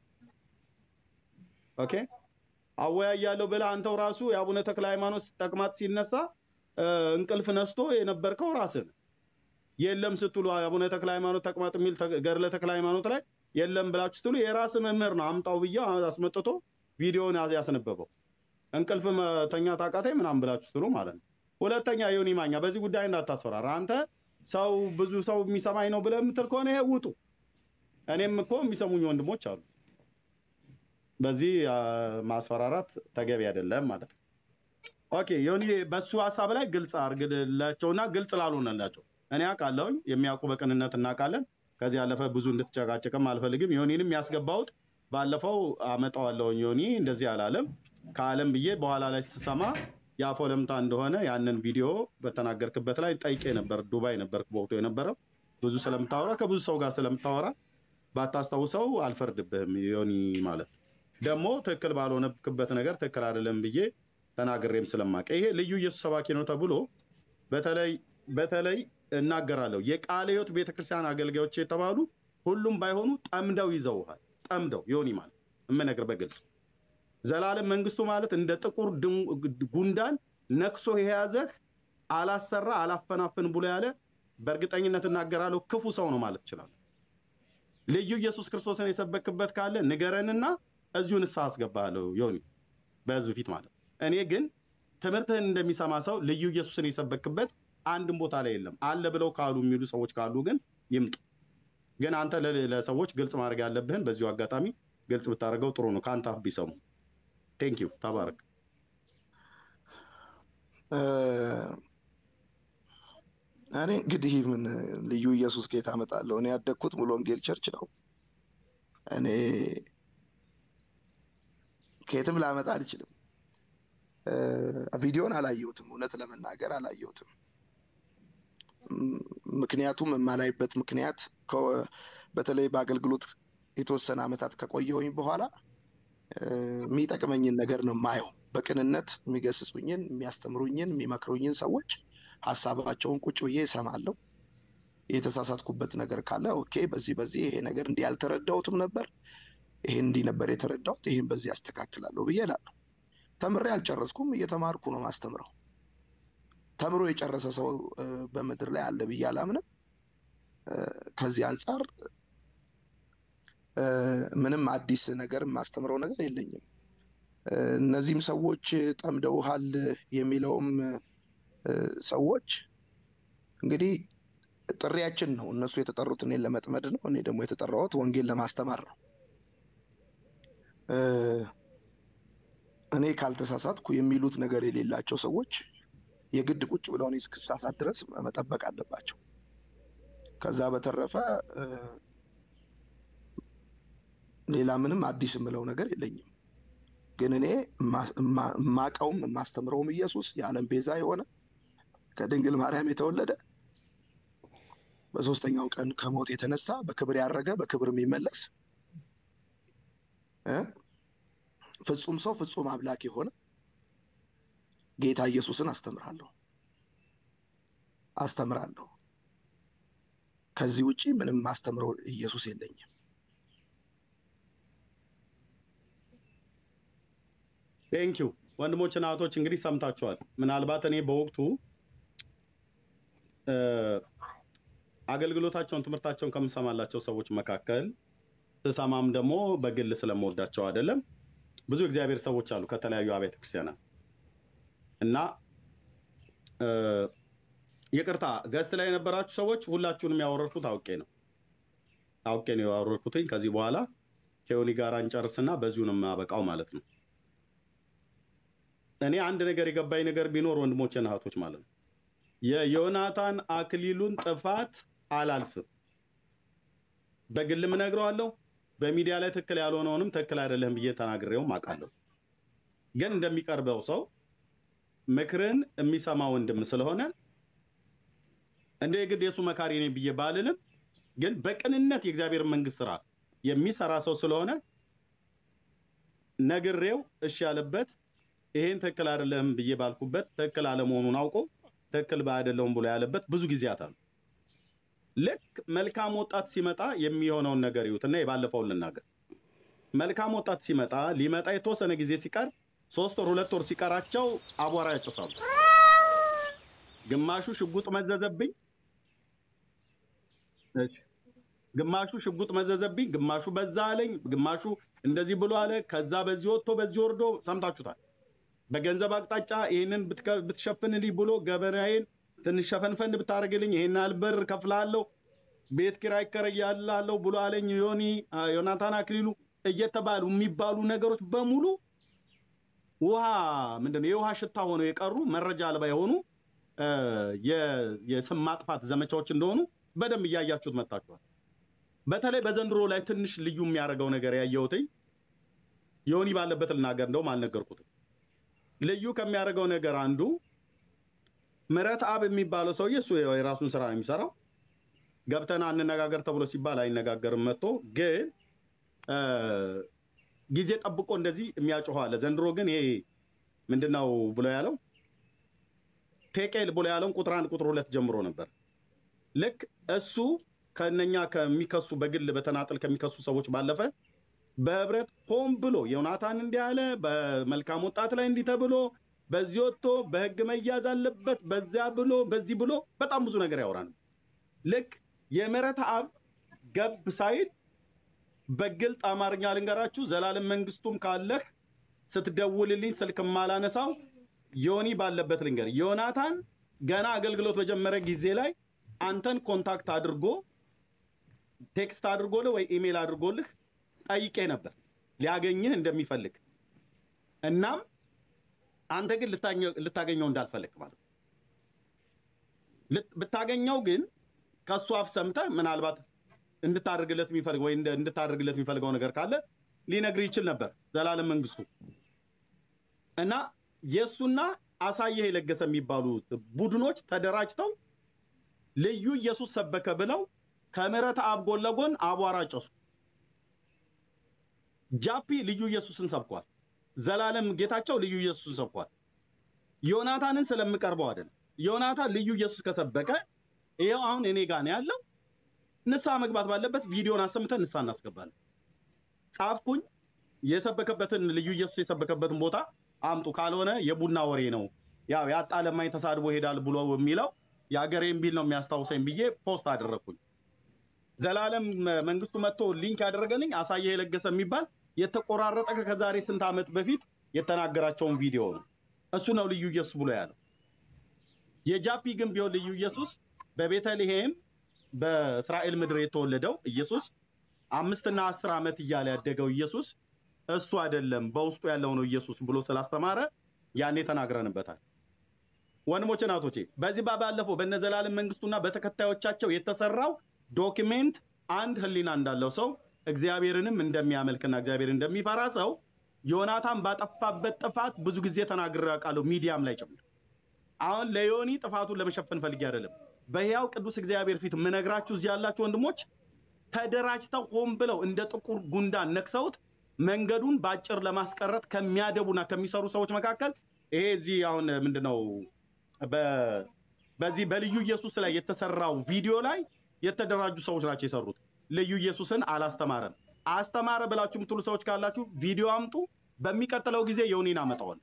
ኦኬ አወያያለሁ ብለህ አንተው ራሱ የአቡነ ተክለ ሃይማኖት ተቅማጥ ሲነሳ እ፣ እንቅልፍ ነስቶ የነበርከው ራስህ ነህ። የለም ስትሉ አቡነ ተክለ ሃይማኖት ተቅማጥ የሚል ተ- ገድለ ተክለ ሃይማኖት ላይ የለም ብላችሁ ስትሉ የራስ መምህር ነው አምጣው ብዬ አስመጥቶ ቪዲዮን ያዝ- ያስነበበው እንቅልፍ መተኛት አቃተኝ ምናምን ብላችሁ ስትሉ ማለት ነው። ሁለተኛ ዮኒ ማኛ በዚህ ጉዳይ እንዳታስፈራራ። አንተ ሰው ብዙ ሰው የሚሰማኝ ነው ብለህ የምትል ከሆነ ይሄ ውጡ። እኔም እኮ የሚሰሙኝ ወንድሞች አሉ። በዚህ አ፣ ማስፈራራት ተገቢ አይደለም ማለት ነው። ኦኬ ዮኒ፣ በሱ ሀሳብ ላይ ግልጽ አድርግላቸውና ግልጽ ላልሆነላቸው እኔ አውቃለሁኝ፣ የሚያውቁ በቅንነት እናውቃለን። ከዚህ ያለፈ ብዙ እንድትጨቃጨቅም አልፈልግም። ዮኒንም ያስገባሁት ባለፈው አመጣዋለሁኝ። ዮኒ እንደዚህ አላለም ከአለም ብዬ በኋላ ላይ ስሰማ የአፎ ለምታ እንደሆነ ያንን ቪዲዮ በተናገርክበት ላይ ጠይቄ ነበር። ዱባይ ነበር በወቅቱ የነበረው ብዙ ስለምታወራ ከብዙ ሰው ጋር ስለምታወራ ባታስታውሰው አልፈርድብህም ዮኒ ማለት ደግሞ ትክክል ባልሆነክበት ነገር ትክክል አይደለም ብዬ ተናግሬም ስለማቀ ይሄ ልዩ ኢየሱስ ሰባኪ ነው ተብሎ በተለይ በተለይ እናገራለሁ የቃለ ሕይወት ቤተክርስቲያን አገልጋዮች የተባሉ ሁሉም ባይሆኑ ጠምደው ይዘውሃል። ጠምደው ዮኒ ማለት የምነግር በግልጽ ዘላለም መንግስቱ ማለት እንደ ጥቁር ድም- ጉንዳን ነክሶ የያዘህ አላሰራ አላፈናፍን ብሎ ያለ በእርግጠኝነት እናገራለሁ ክፉ ሰው ነው ማለት ይችላል። ልዩ ኢየሱስ ክርስቶስን የሰበክበት ካለ ንገረንና እዚሁ ንስሐ አስገባለሁ ዮኒ በህዝብ ፊት ማለት ነው። እኔ ግን ትምህርትህን እንደሚሰማ ሰው ልዩ ኢየሱስን የሰበክበት አንድም ቦታ ላይ የለም አለ ብለው ካሉ የሚሉ ሰዎች ካሉ ግን ይምጡ። ግን አንተ ለ- ለሰዎች ግልጽ ማድረግ ያለብህን በዚሁ አጋጣሚ ግልጽ ብታደርገው ጥሩ ነው። ከአንተ አፍ ቢሰሙ። ቴንክ ዩ ተባረክ። እ፣ እኔ እንግዲህ ምን ልዩ ኢየሱስ ጌታ አመጣለሁ። እኔ ያደግኩት ሙሉ ወንጌል ቸርች ነው። እኔ ከየትም ላመጣ አልችልም። እ፣ ቪዲዮን አላየሁትም፣ እውነት ለመናገር አላየሁትም። ም፣ ምክንያቱም የማላይበት ምክንያት ከ- በተለይ በአገልግሎት የተወሰነ ዓመታት ከቆየሁኝ በኋላ እ፣ የሚጠቅመኝን ነገር ነው የማየው። በቅንነት የሚገስጹኝን፣ የሚያስተምሩኝን፣ የሚመክሩኝን ሰዎች ሀሳባቸውን ቁጭ ብዬ እሰማለሁ። የተሳሳትኩበት ነገር ካለ ኦኬ፣ በዚህ በዚህ ይሄ ነገር እንዲህ ያልተረዳሁትም ነበር፣ ይሄን እንዲህ ነበር የተረዳሁት፣ ይሄን በዚህ አስተካክላለሁ ብዬ እላለሁ። ተምሬ አልጨረስኩም፣ እየተማርኩ ነው ማስተምረው። ተምሮ የጨረሰ ሰው እ፣ በምድር ላይ አለ ብዬ አላምንም። እ፣ ከዚህ አንጻር እ፣ ምንም አዲስ ነገር የማስተምረው ነገር የለኝም። እ፣ እነዚህም ሰዎች ጠምደውሃል የሚለውም እ፣ ሰዎች እንግዲህ ጥሪያችን ነው። እነሱ የተጠሩት እኔን ለመጥመድ ነው። እኔ ደግሞ የተጠራሁት ወንጌል ለማስተማር ነው። እ፣ እኔ ካልተሳሳትኩ የሚሉት ነገር የሌላቸው ሰዎች የግድ ቁጭ ብለው እኔ እስክሳሳት ድረስ መጠበቅ አለባቸው። ከዛ በተረፈ እ፣ ሌላ ምንም አዲስ የምለው ነገር የለኝም። ግን እኔ ማ- ማ- ማቀውም የማስተምረውም ኢየሱስ የዓለም ቤዛ የሆነ ከድንግል ማርያም የተወለደ በሶስተኛው ቀን ከሞት የተነሳ በክብር ያረገ በክብር የሚመለስ እ ፍጹም ሰው ፍጹም አምላክ የሆነ ጌታ ኢየሱስን አስተምራለሁ አስተምራለሁ። ከዚህ ውጪ ምንም ማስተምረው ኢየሱስ የለኝም። ቴንኪው ወንድሞችና እህቶች እንግዲህ ሰምታችኋል። ምናልባት እኔ በወቅቱ እ፣ አገልግሎታቸውን ትምህርታቸውን ከምሰማላቸው ሰዎች መካከል ስሰማም ደግሞ በግል ስለምወዳቸው አይደለም። ብዙ እግዚአብሔር ሰዎች አሉ ከተለያዩ አብያተ ክርስቲያናት እና እ፣ ይቅርታ ገስት ላይ የነበራችሁ ሰዎች ሁላችሁንም ያወረድኩት አውቄ ነው አውቄ ነው ያወረድኩትኝ። ከዚህ በኋላ ከዮኒ ጋር እንጨርስና በዚሁ ነው የማበቃው ማለት ነው። እኔ አንድ ነገር የገባኝ ነገር ቢኖር ወንድሞቼና እህቶች ማለት ነው የዮናታን አክሊሉን ጥፋት አላልፍም። በግልም እነግረዋለሁ። በሚዲያ ላይ ትክክል ያልሆነውንም ትክክል አይደለም ብዬ ተናግሬውም አውቃለሁ። ግን እንደሚቀርበው ሰው ምክርን የሚሰማ ወንድም ስለሆነ እንደ የግድ የሱ መካሪ ነኝ ብዬ ባልልም፣ ግን በቅንነት የእግዚአብሔር መንግስት ስራ የሚሰራ ሰው ስለሆነ ነግሬው እሺ ያለበት ይሄን ትክክል አይደለም ብዬ ባልኩበት ትክክል አለመሆኑን አውቆ ትክክል አይደለውም ብሎ ያለበት ብዙ ጊዜያት አሉ። ልክ መልካም ወጣት ሲመጣ የሚሆነውን ነገር ይዩት እና የባለፈውን ልናገር። መልካም ወጣት ሲመጣ ሊመጣ የተወሰነ ጊዜ ሲቀር ሶስት ወር ሁለት ወር ሲቀራቸው አቧራ ያጭሳሉ። ግማሹ ሽጉጥ መዘዘብኝ፣ እሺ፣ ግማሹ ሽጉጥ መዘዘብኝ፣ ግማሹ በዛ አለኝ፣ ግማሹ እንደዚህ ብሎ አለ። ከዛ በዚህ ወጥቶ በዚህ ወርዶ ሰምታችሁታል። በገንዘብ አቅጣጫ ይህንን ብትከ- ብትሸፍንልኝ ብሎ ገበናዬን ትንሽ ሸፈንፈን ብታደርግልኝ ይሄን ያህል ብር ከፍላለሁ፣ ቤት ኪራይ እከራያለሁ ብሎ አለኝ። ዮኒ አ፣ ዮናታን አክሊሉ እየተባሉ የሚባሉ ነገሮች በሙሉ ውሃ ምንድነው የውሃ ሽታ ሆነው የቀሩ መረጃ አልባ የሆኑ እ፣ የ- የስም ማጥፋት ዘመቻዎች እንደሆኑ በደንብ እያያችሁት መጥታችኋል። በተለይ በዘንድሮ ላይ ትንሽ ልዩ የሚያደርገው ነገር ያየሁትኝ ዮኒ ባለበት ልናገር፣ እንደውም አልነገርኩትም። ልዩ ከሚያደርገው ነገር አንዱ ምረት አብ የሚባለው ሰውዬ እሱ የራሱን ስራ ነው የሚሰራው። ገብተና እንነጋገር ተብሎ ሲባል አይነጋገርም። መጥቶ ግን እ፣ ጊዜ ጠብቆ እንደዚህ የሚያጮኸው አለ። ዘንድሮ ግን ይሄ ምንድነው ብሎ ያለው ቴቄል ብሎ ያለውን ቁጥር አንድ ቁጥር ሁለት ጀምሮ ነበር። ልክ እሱ ከነኛ ከሚከሱ በግል በተናጠል ከሚከሱ ሰዎች ባለፈ በህብረት ሆን ብሎ ዮናታን እንዲህ አለ፣ በመልካም ወጣት ላይ እንዲህ ተብሎ በዚህ ወጥቶ በህግ መያዝ አለበት በዚያ ብሎ በዚህ ብሎ በጣም ብዙ ነገር ያወራል። ልክ የምህረት አብ ገብ ሳይል በግልጥ አማርኛ ልንገራችሁ፣ ዘላለም መንግስቱም ካለህ ስትደውልልኝ ስልክ ማላነሳው ዮኒ ባለበት ልንገር። ዮናታን ገና አገልግሎት በጀመረ ጊዜ ላይ አንተን ኮንታክት አድርጎ ቴክስት አድርጎልህ ወይ ኢሜል አድርጎልህ ጠይቄ ነበር ሊያገኝህ እንደሚፈልግ እናም አንተ ግን ልታኘ- ልታገኘው እንዳልፈለግ ማለት ነው። ልት- ብታገኘው ግን ከእሱ አፍ ሰምተህ ምናልባት እንድታደርግለት የሚፈልግ ወይ እንደ- እንድታደርግለት የሚፈልገው ነገር ካለ ሊነግር ይችል ነበር ዘላለም መንግስቱ እና የእሱና አሳየህ የለገሰ የሚባሉት ቡድኖች ተደራጅተው ልዩ ኢየሱስ ሰበከ ብለው ከምሕረት አብ ጎን ለጎን አቧራ ጨሱ። ጃፒ ልዩ ኢየሱስን ሰብኳል። ዘላለም ጌታቸው ልዩ ኢየሱስን ሰብኳል። ዮናታንን ስለምቀርበው አይደለም። ዮናታን ልዩ ኢየሱስ ከሰበከ ይኸው አሁን እኔ ጋር ነው ያለው። ንስሐ መግባት ባለበት ቪዲዮን አሰምተን ንስሐ እናስገባለን። ጻፍኩኝ። የሰበከበትን ልዩ ኢየሱስ የሰበከበትን ቦታ አምጡ፣ ካልሆነ የቡና ወሬ ነው ያው ያጣ ለማኝ ተሳድቦ ይሄዳል ብሎ የሚለው የአገሬን ቢል ነው የሚያስታውሰኝ ብዬ ፖስት አደረግኩኝ። ዘላለም መንግስቱ መጥቶ ሊንክ ያደረገልኝ አሳየ የለገሰ የሚባል የተቆራረጠ ከዛሬ ስንት ዓመት በፊት የተናገራቸውን ቪዲዮ ነው። እሱ ነው ልዩ ኢየሱስ ብሎ ያለው። የጃፒ ግን ቢሆን ልዩ ኢየሱስ በቤተልሔም በእስራኤል ምድር የተወለደው ኢየሱስ አምስትና አስር ዓመት እያለ ያደገው ኢየሱስ እሱ አይደለም በውስጡ ያለው ነው ኢየሱስ ብሎ ስላስተማረ ያኔ ተናግረንበታል። ወንድሞቼ ናቶቼ በዚህ ባለፈው በነዘላለም መንግስቱና በተከታዮቻቸው የተሰራው ዶክሜንት አንድ ህሊና እንዳለው ሰው እግዚአብሔርንም እንደሚያመልክና እግዚአብሔር እንደሚፈራ ሰው ዮናታን ባጠፋበት ጥፋት ብዙ ጊዜ ተናግሬ አውቃለሁ፣ ሚዲያም ላይ ጭምር። አሁን ለዮኒ ጥፋቱን ለመሸፈን ፈልጌ አይደለም። በሕያው ቅዱስ እግዚአብሔር ፊት ምነግራችሁ እዚህ ያላችሁ ወንድሞች ተደራጅተው ሆን ብለው እንደ ጥቁር ጉንዳን ነክሰውት መንገዱን በአጭር ለማስቀረት ከሚያደቡና ከሚሰሩ ሰዎች መካከል ይሄ እዚህ አሁን ምንድነው በዚህ በልዩ ኢየሱስ ላይ የተሰራው ቪዲዮ ላይ የተደራጁ ሰዎች ናቸው የሰሩት። ልዩ ኢየሱስን አላስተማረም። አስተማረ ብላችሁ የምትሉ ሰዎች ካላችሁ ቪዲዮ አምጡ። በሚቀጥለው ጊዜ ዮኒን አመጣዋል።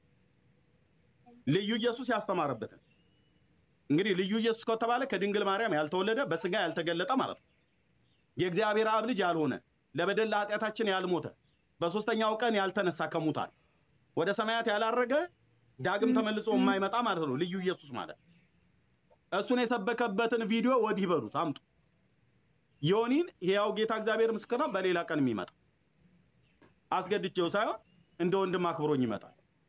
ልዩ ኢየሱስ ያስተማረበትን እንግዲህ ልዩ ኢየሱስ ከተባለ ከድንግል ማርያም ያልተወለደ በስጋ ያልተገለጠ ማለት ነው። የእግዚአብሔር አብ ልጅ ያልሆነ ለበደል ለኃጢአታችን ያልሞተ በሶስተኛው ቀን ያልተነሳ ከሙታን ወደ ሰማያት ያላረገ ዳግም ተመልሶ የማይመጣ ማለት ነው ልዩ ኢየሱስ ማለት። እሱን የሰበከበትን ቪዲዮ ወዲህ በሉት አምጡ። ዮኒን ሕያው ጌታ እግዚአብሔር ምስክር ነው፣ በሌላ ቀን የሚመጣ አስገድቼው ሳይሆን እንደ ወንድም አክብሮኝ ይመጣል።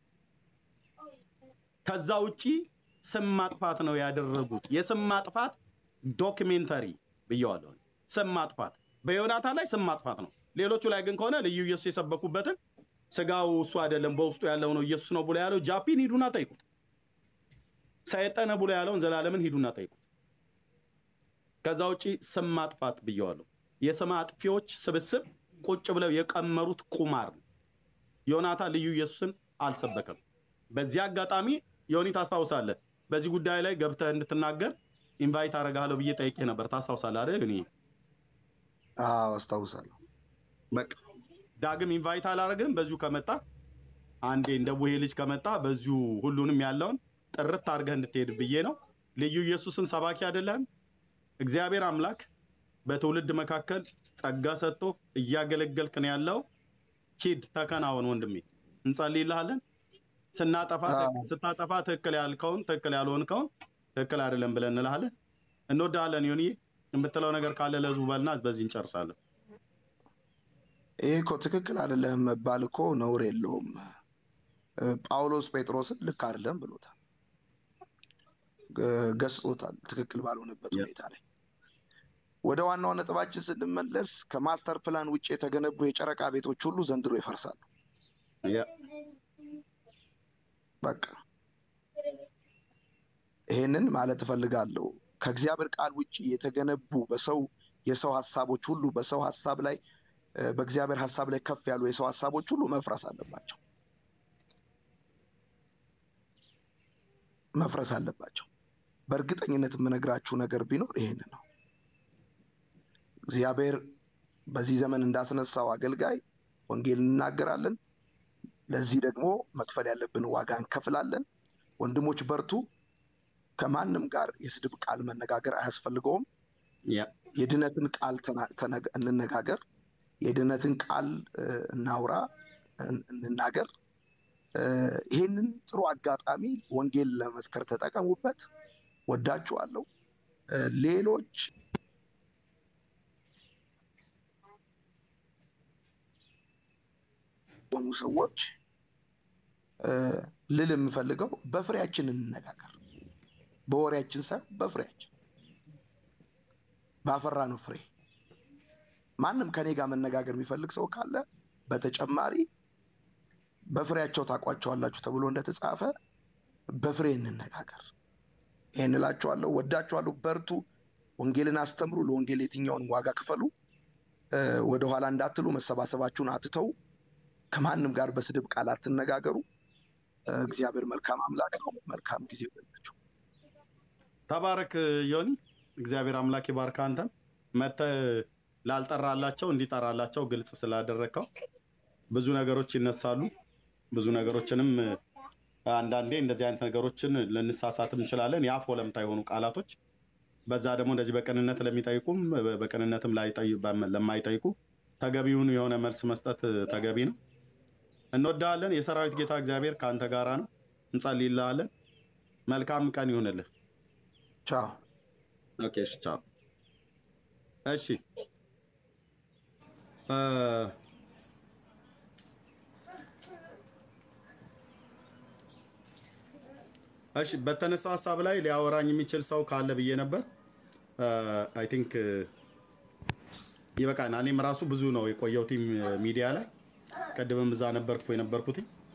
ከዛ ውጪ ስም ማጥፋት ነው ያደረጉት። የስም ማጥፋት ዶክሜንተሪ ብየዋለሁ። ስም ማጥፋት በዮናታን ላይ ስም ማጥፋት ነው። ሌሎቹ ላይ ግን ከሆነ ልዩ ኢየሱስ የሰበኩበትን ስጋው እሱ አይደለም በውስጡ ያለው ነው ኢየሱስ ነው ብሎ ያለው ጃፒን ሂዱና ጠይቁት። ሰይጠነ ብሎ ያለውን ዘላለምን ሂዱና ጠይቁት። ከዛ ውጪ ስም ማጥፋት ብየዋለሁ። የስም አጥፊዎች ስብስብ ቁጭ ብለው የቀመሩት ቁማር ነው። ዮናታን ልዩ ኢየሱስን አልሰበከም። በዚህ አጋጣሚ ዮኒ ታስታውሳለህ፣ በዚህ ጉዳይ ላይ ገብተህ እንድትናገር ኢንቫይት አደርግሃለሁ ብዬ ጠይቄ ነበር። ታስታውሳለህ አይደል? ዮኒ አዎ አስታውሳለሁ። በቃ ዳግም ኢንቫይት አላደርግህም። በዚሁ ከመጣ አንዴ እንደ ቡሄ ልጅ ከመጣ በዚሁ ሁሉንም ያለውን ጥርት አድርገህ እንድትሄድ ብዬ ነው። ልዩ ኢየሱስን ሰባኪ አይደለም። እግዚአብሔር አምላክ በትውልድ መካከል ጸጋ ሰጥቶ እያገለገልክ ነው ያለው። ሂድ ተከናወን ወንድሜ፣ እንጸልይልሃለን። ስናጠፋ ስታጠፋ ትክክል ያልከውን ትክክል ያልሆንከውን ትክክል አይደለም ብለን እንልሃለን። እንወድሃለን ዮኒዬ። የምትለው ነገር ካለ ለህዝቡ በልና በዚህ እንጨርሳለን። ይሄ እኮ ትክክል አይደለም መባል እኮ ነውር የለውም። ጳውሎስ ጴጥሮስን ልክ አይደለም ብሎታል፣ ገስጾታል፣ ትክክል ባልሆነበት ሁኔታ ላይ። ወደ ዋናው ነጥባችን ስንመለስ ከማስተር ፕላን ውጭ የተገነቡ የጨረቃ ቤቶች ሁሉ ዘንድሮ ይፈርሳሉ። በቃ ይሄንን ማለት እፈልጋለሁ። ከእግዚአብሔር ቃል ውጭ የተገነቡ በሰው የሰው ሀሳቦች ሁሉ በሰው ሀሳብ ላይ በእግዚአብሔር ሀሳብ ላይ ከፍ ያሉ የሰው ሀሳቦች ሁሉ መፍረስ አለባቸው መፍረስ አለባቸው። በእርግጠኝነት የምነግራችሁ ነገር ቢኖር ይሄን ነው። እግዚአብሔር በዚህ ዘመን እንዳስነሳው አገልጋይ ወንጌል እንናገራለን። ለዚህ ደግሞ መክፈል ያለብን ዋጋ እንከፍላለን። ወንድሞች በርቱ። ከማንም ጋር የስድብ ቃል መነጋገር አያስፈልገውም። የድነትን ቃል እንነጋገር። የድነትን ቃል እናውራ፣ እንናገር። ይህንን ጥሩ አጋጣሚ ወንጌል ለመስከር ተጠቀሙበት። ወዳችኋለሁ። ሌሎች ሆኑ ሰዎች ልል የምፈልገው በፍሬያችን እንነጋገር። በወሬያችን ሳይሆን በፍሬያችን ባፈራ ነው ፍሬ። ማንም ከኔ ጋር መነጋገር የሚፈልግ ሰው ካለ በተጨማሪ በፍሬያቸው ታውቋቸዋላችሁ ተብሎ እንደተጻፈ በፍሬ እንነጋገር። ይህን እላችኋለሁ። ወዳችኋለሁ። በርቱ። ወንጌልን አስተምሩ። ለወንጌል የትኛውንም ዋጋ ክፈሉ። ወደኋላ እንዳትሉ። መሰባሰባችሁን አትተው። ከማንም ጋር በስድብ ቃል አትነጋገሩ። እግዚአብሔር መልካም አምላክ ነው። መልካም ጊዜ ይሆንላችሁ። ተባረክ ዮኒ። እግዚአብሔር አምላክ ይባርክ። አንተም መተህ ላልጠራላቸው እንዲጠራላቸው ግልጽ ስላደረግከው ብዙ ነገሮች ይነሳሉ። ብዙ ነገሮችንም አንዳንዴ እንደዚህ አይነት ነገሮችን ልንሳሳትም እንችላለን። የአፍ ወለምታ የሆኑ ቃላቶች በዛ ደግሞ እንደዚህ በቅንነት ለሚጠይቁም በቅንነትም ለማይጠይቁ ተገቢውን የሆነ መልስ መስጠት ተገቢ ነው። እንወዳለን። የሰራዊት ጌታ እግዚአብሔር ከአንተ ጋራ ነው። እንጸልይልሃለን። መልካም ቀን ይሁንልህ። ቻው። ኦኬ፣ ቻው። እሺ እ፣ እሺ በተነሳ ሀሳብ ላይ ሊያወራኝ የሚችል ሰው ካለ ብዬ ነበር። አይ ቲንክ ይበቃል። እኔም ራሱ ብዙ ነው የቆየሁት ሚዲያ ላይ። ቅድምም እዛ ነበርኩ የነበርኩትኝ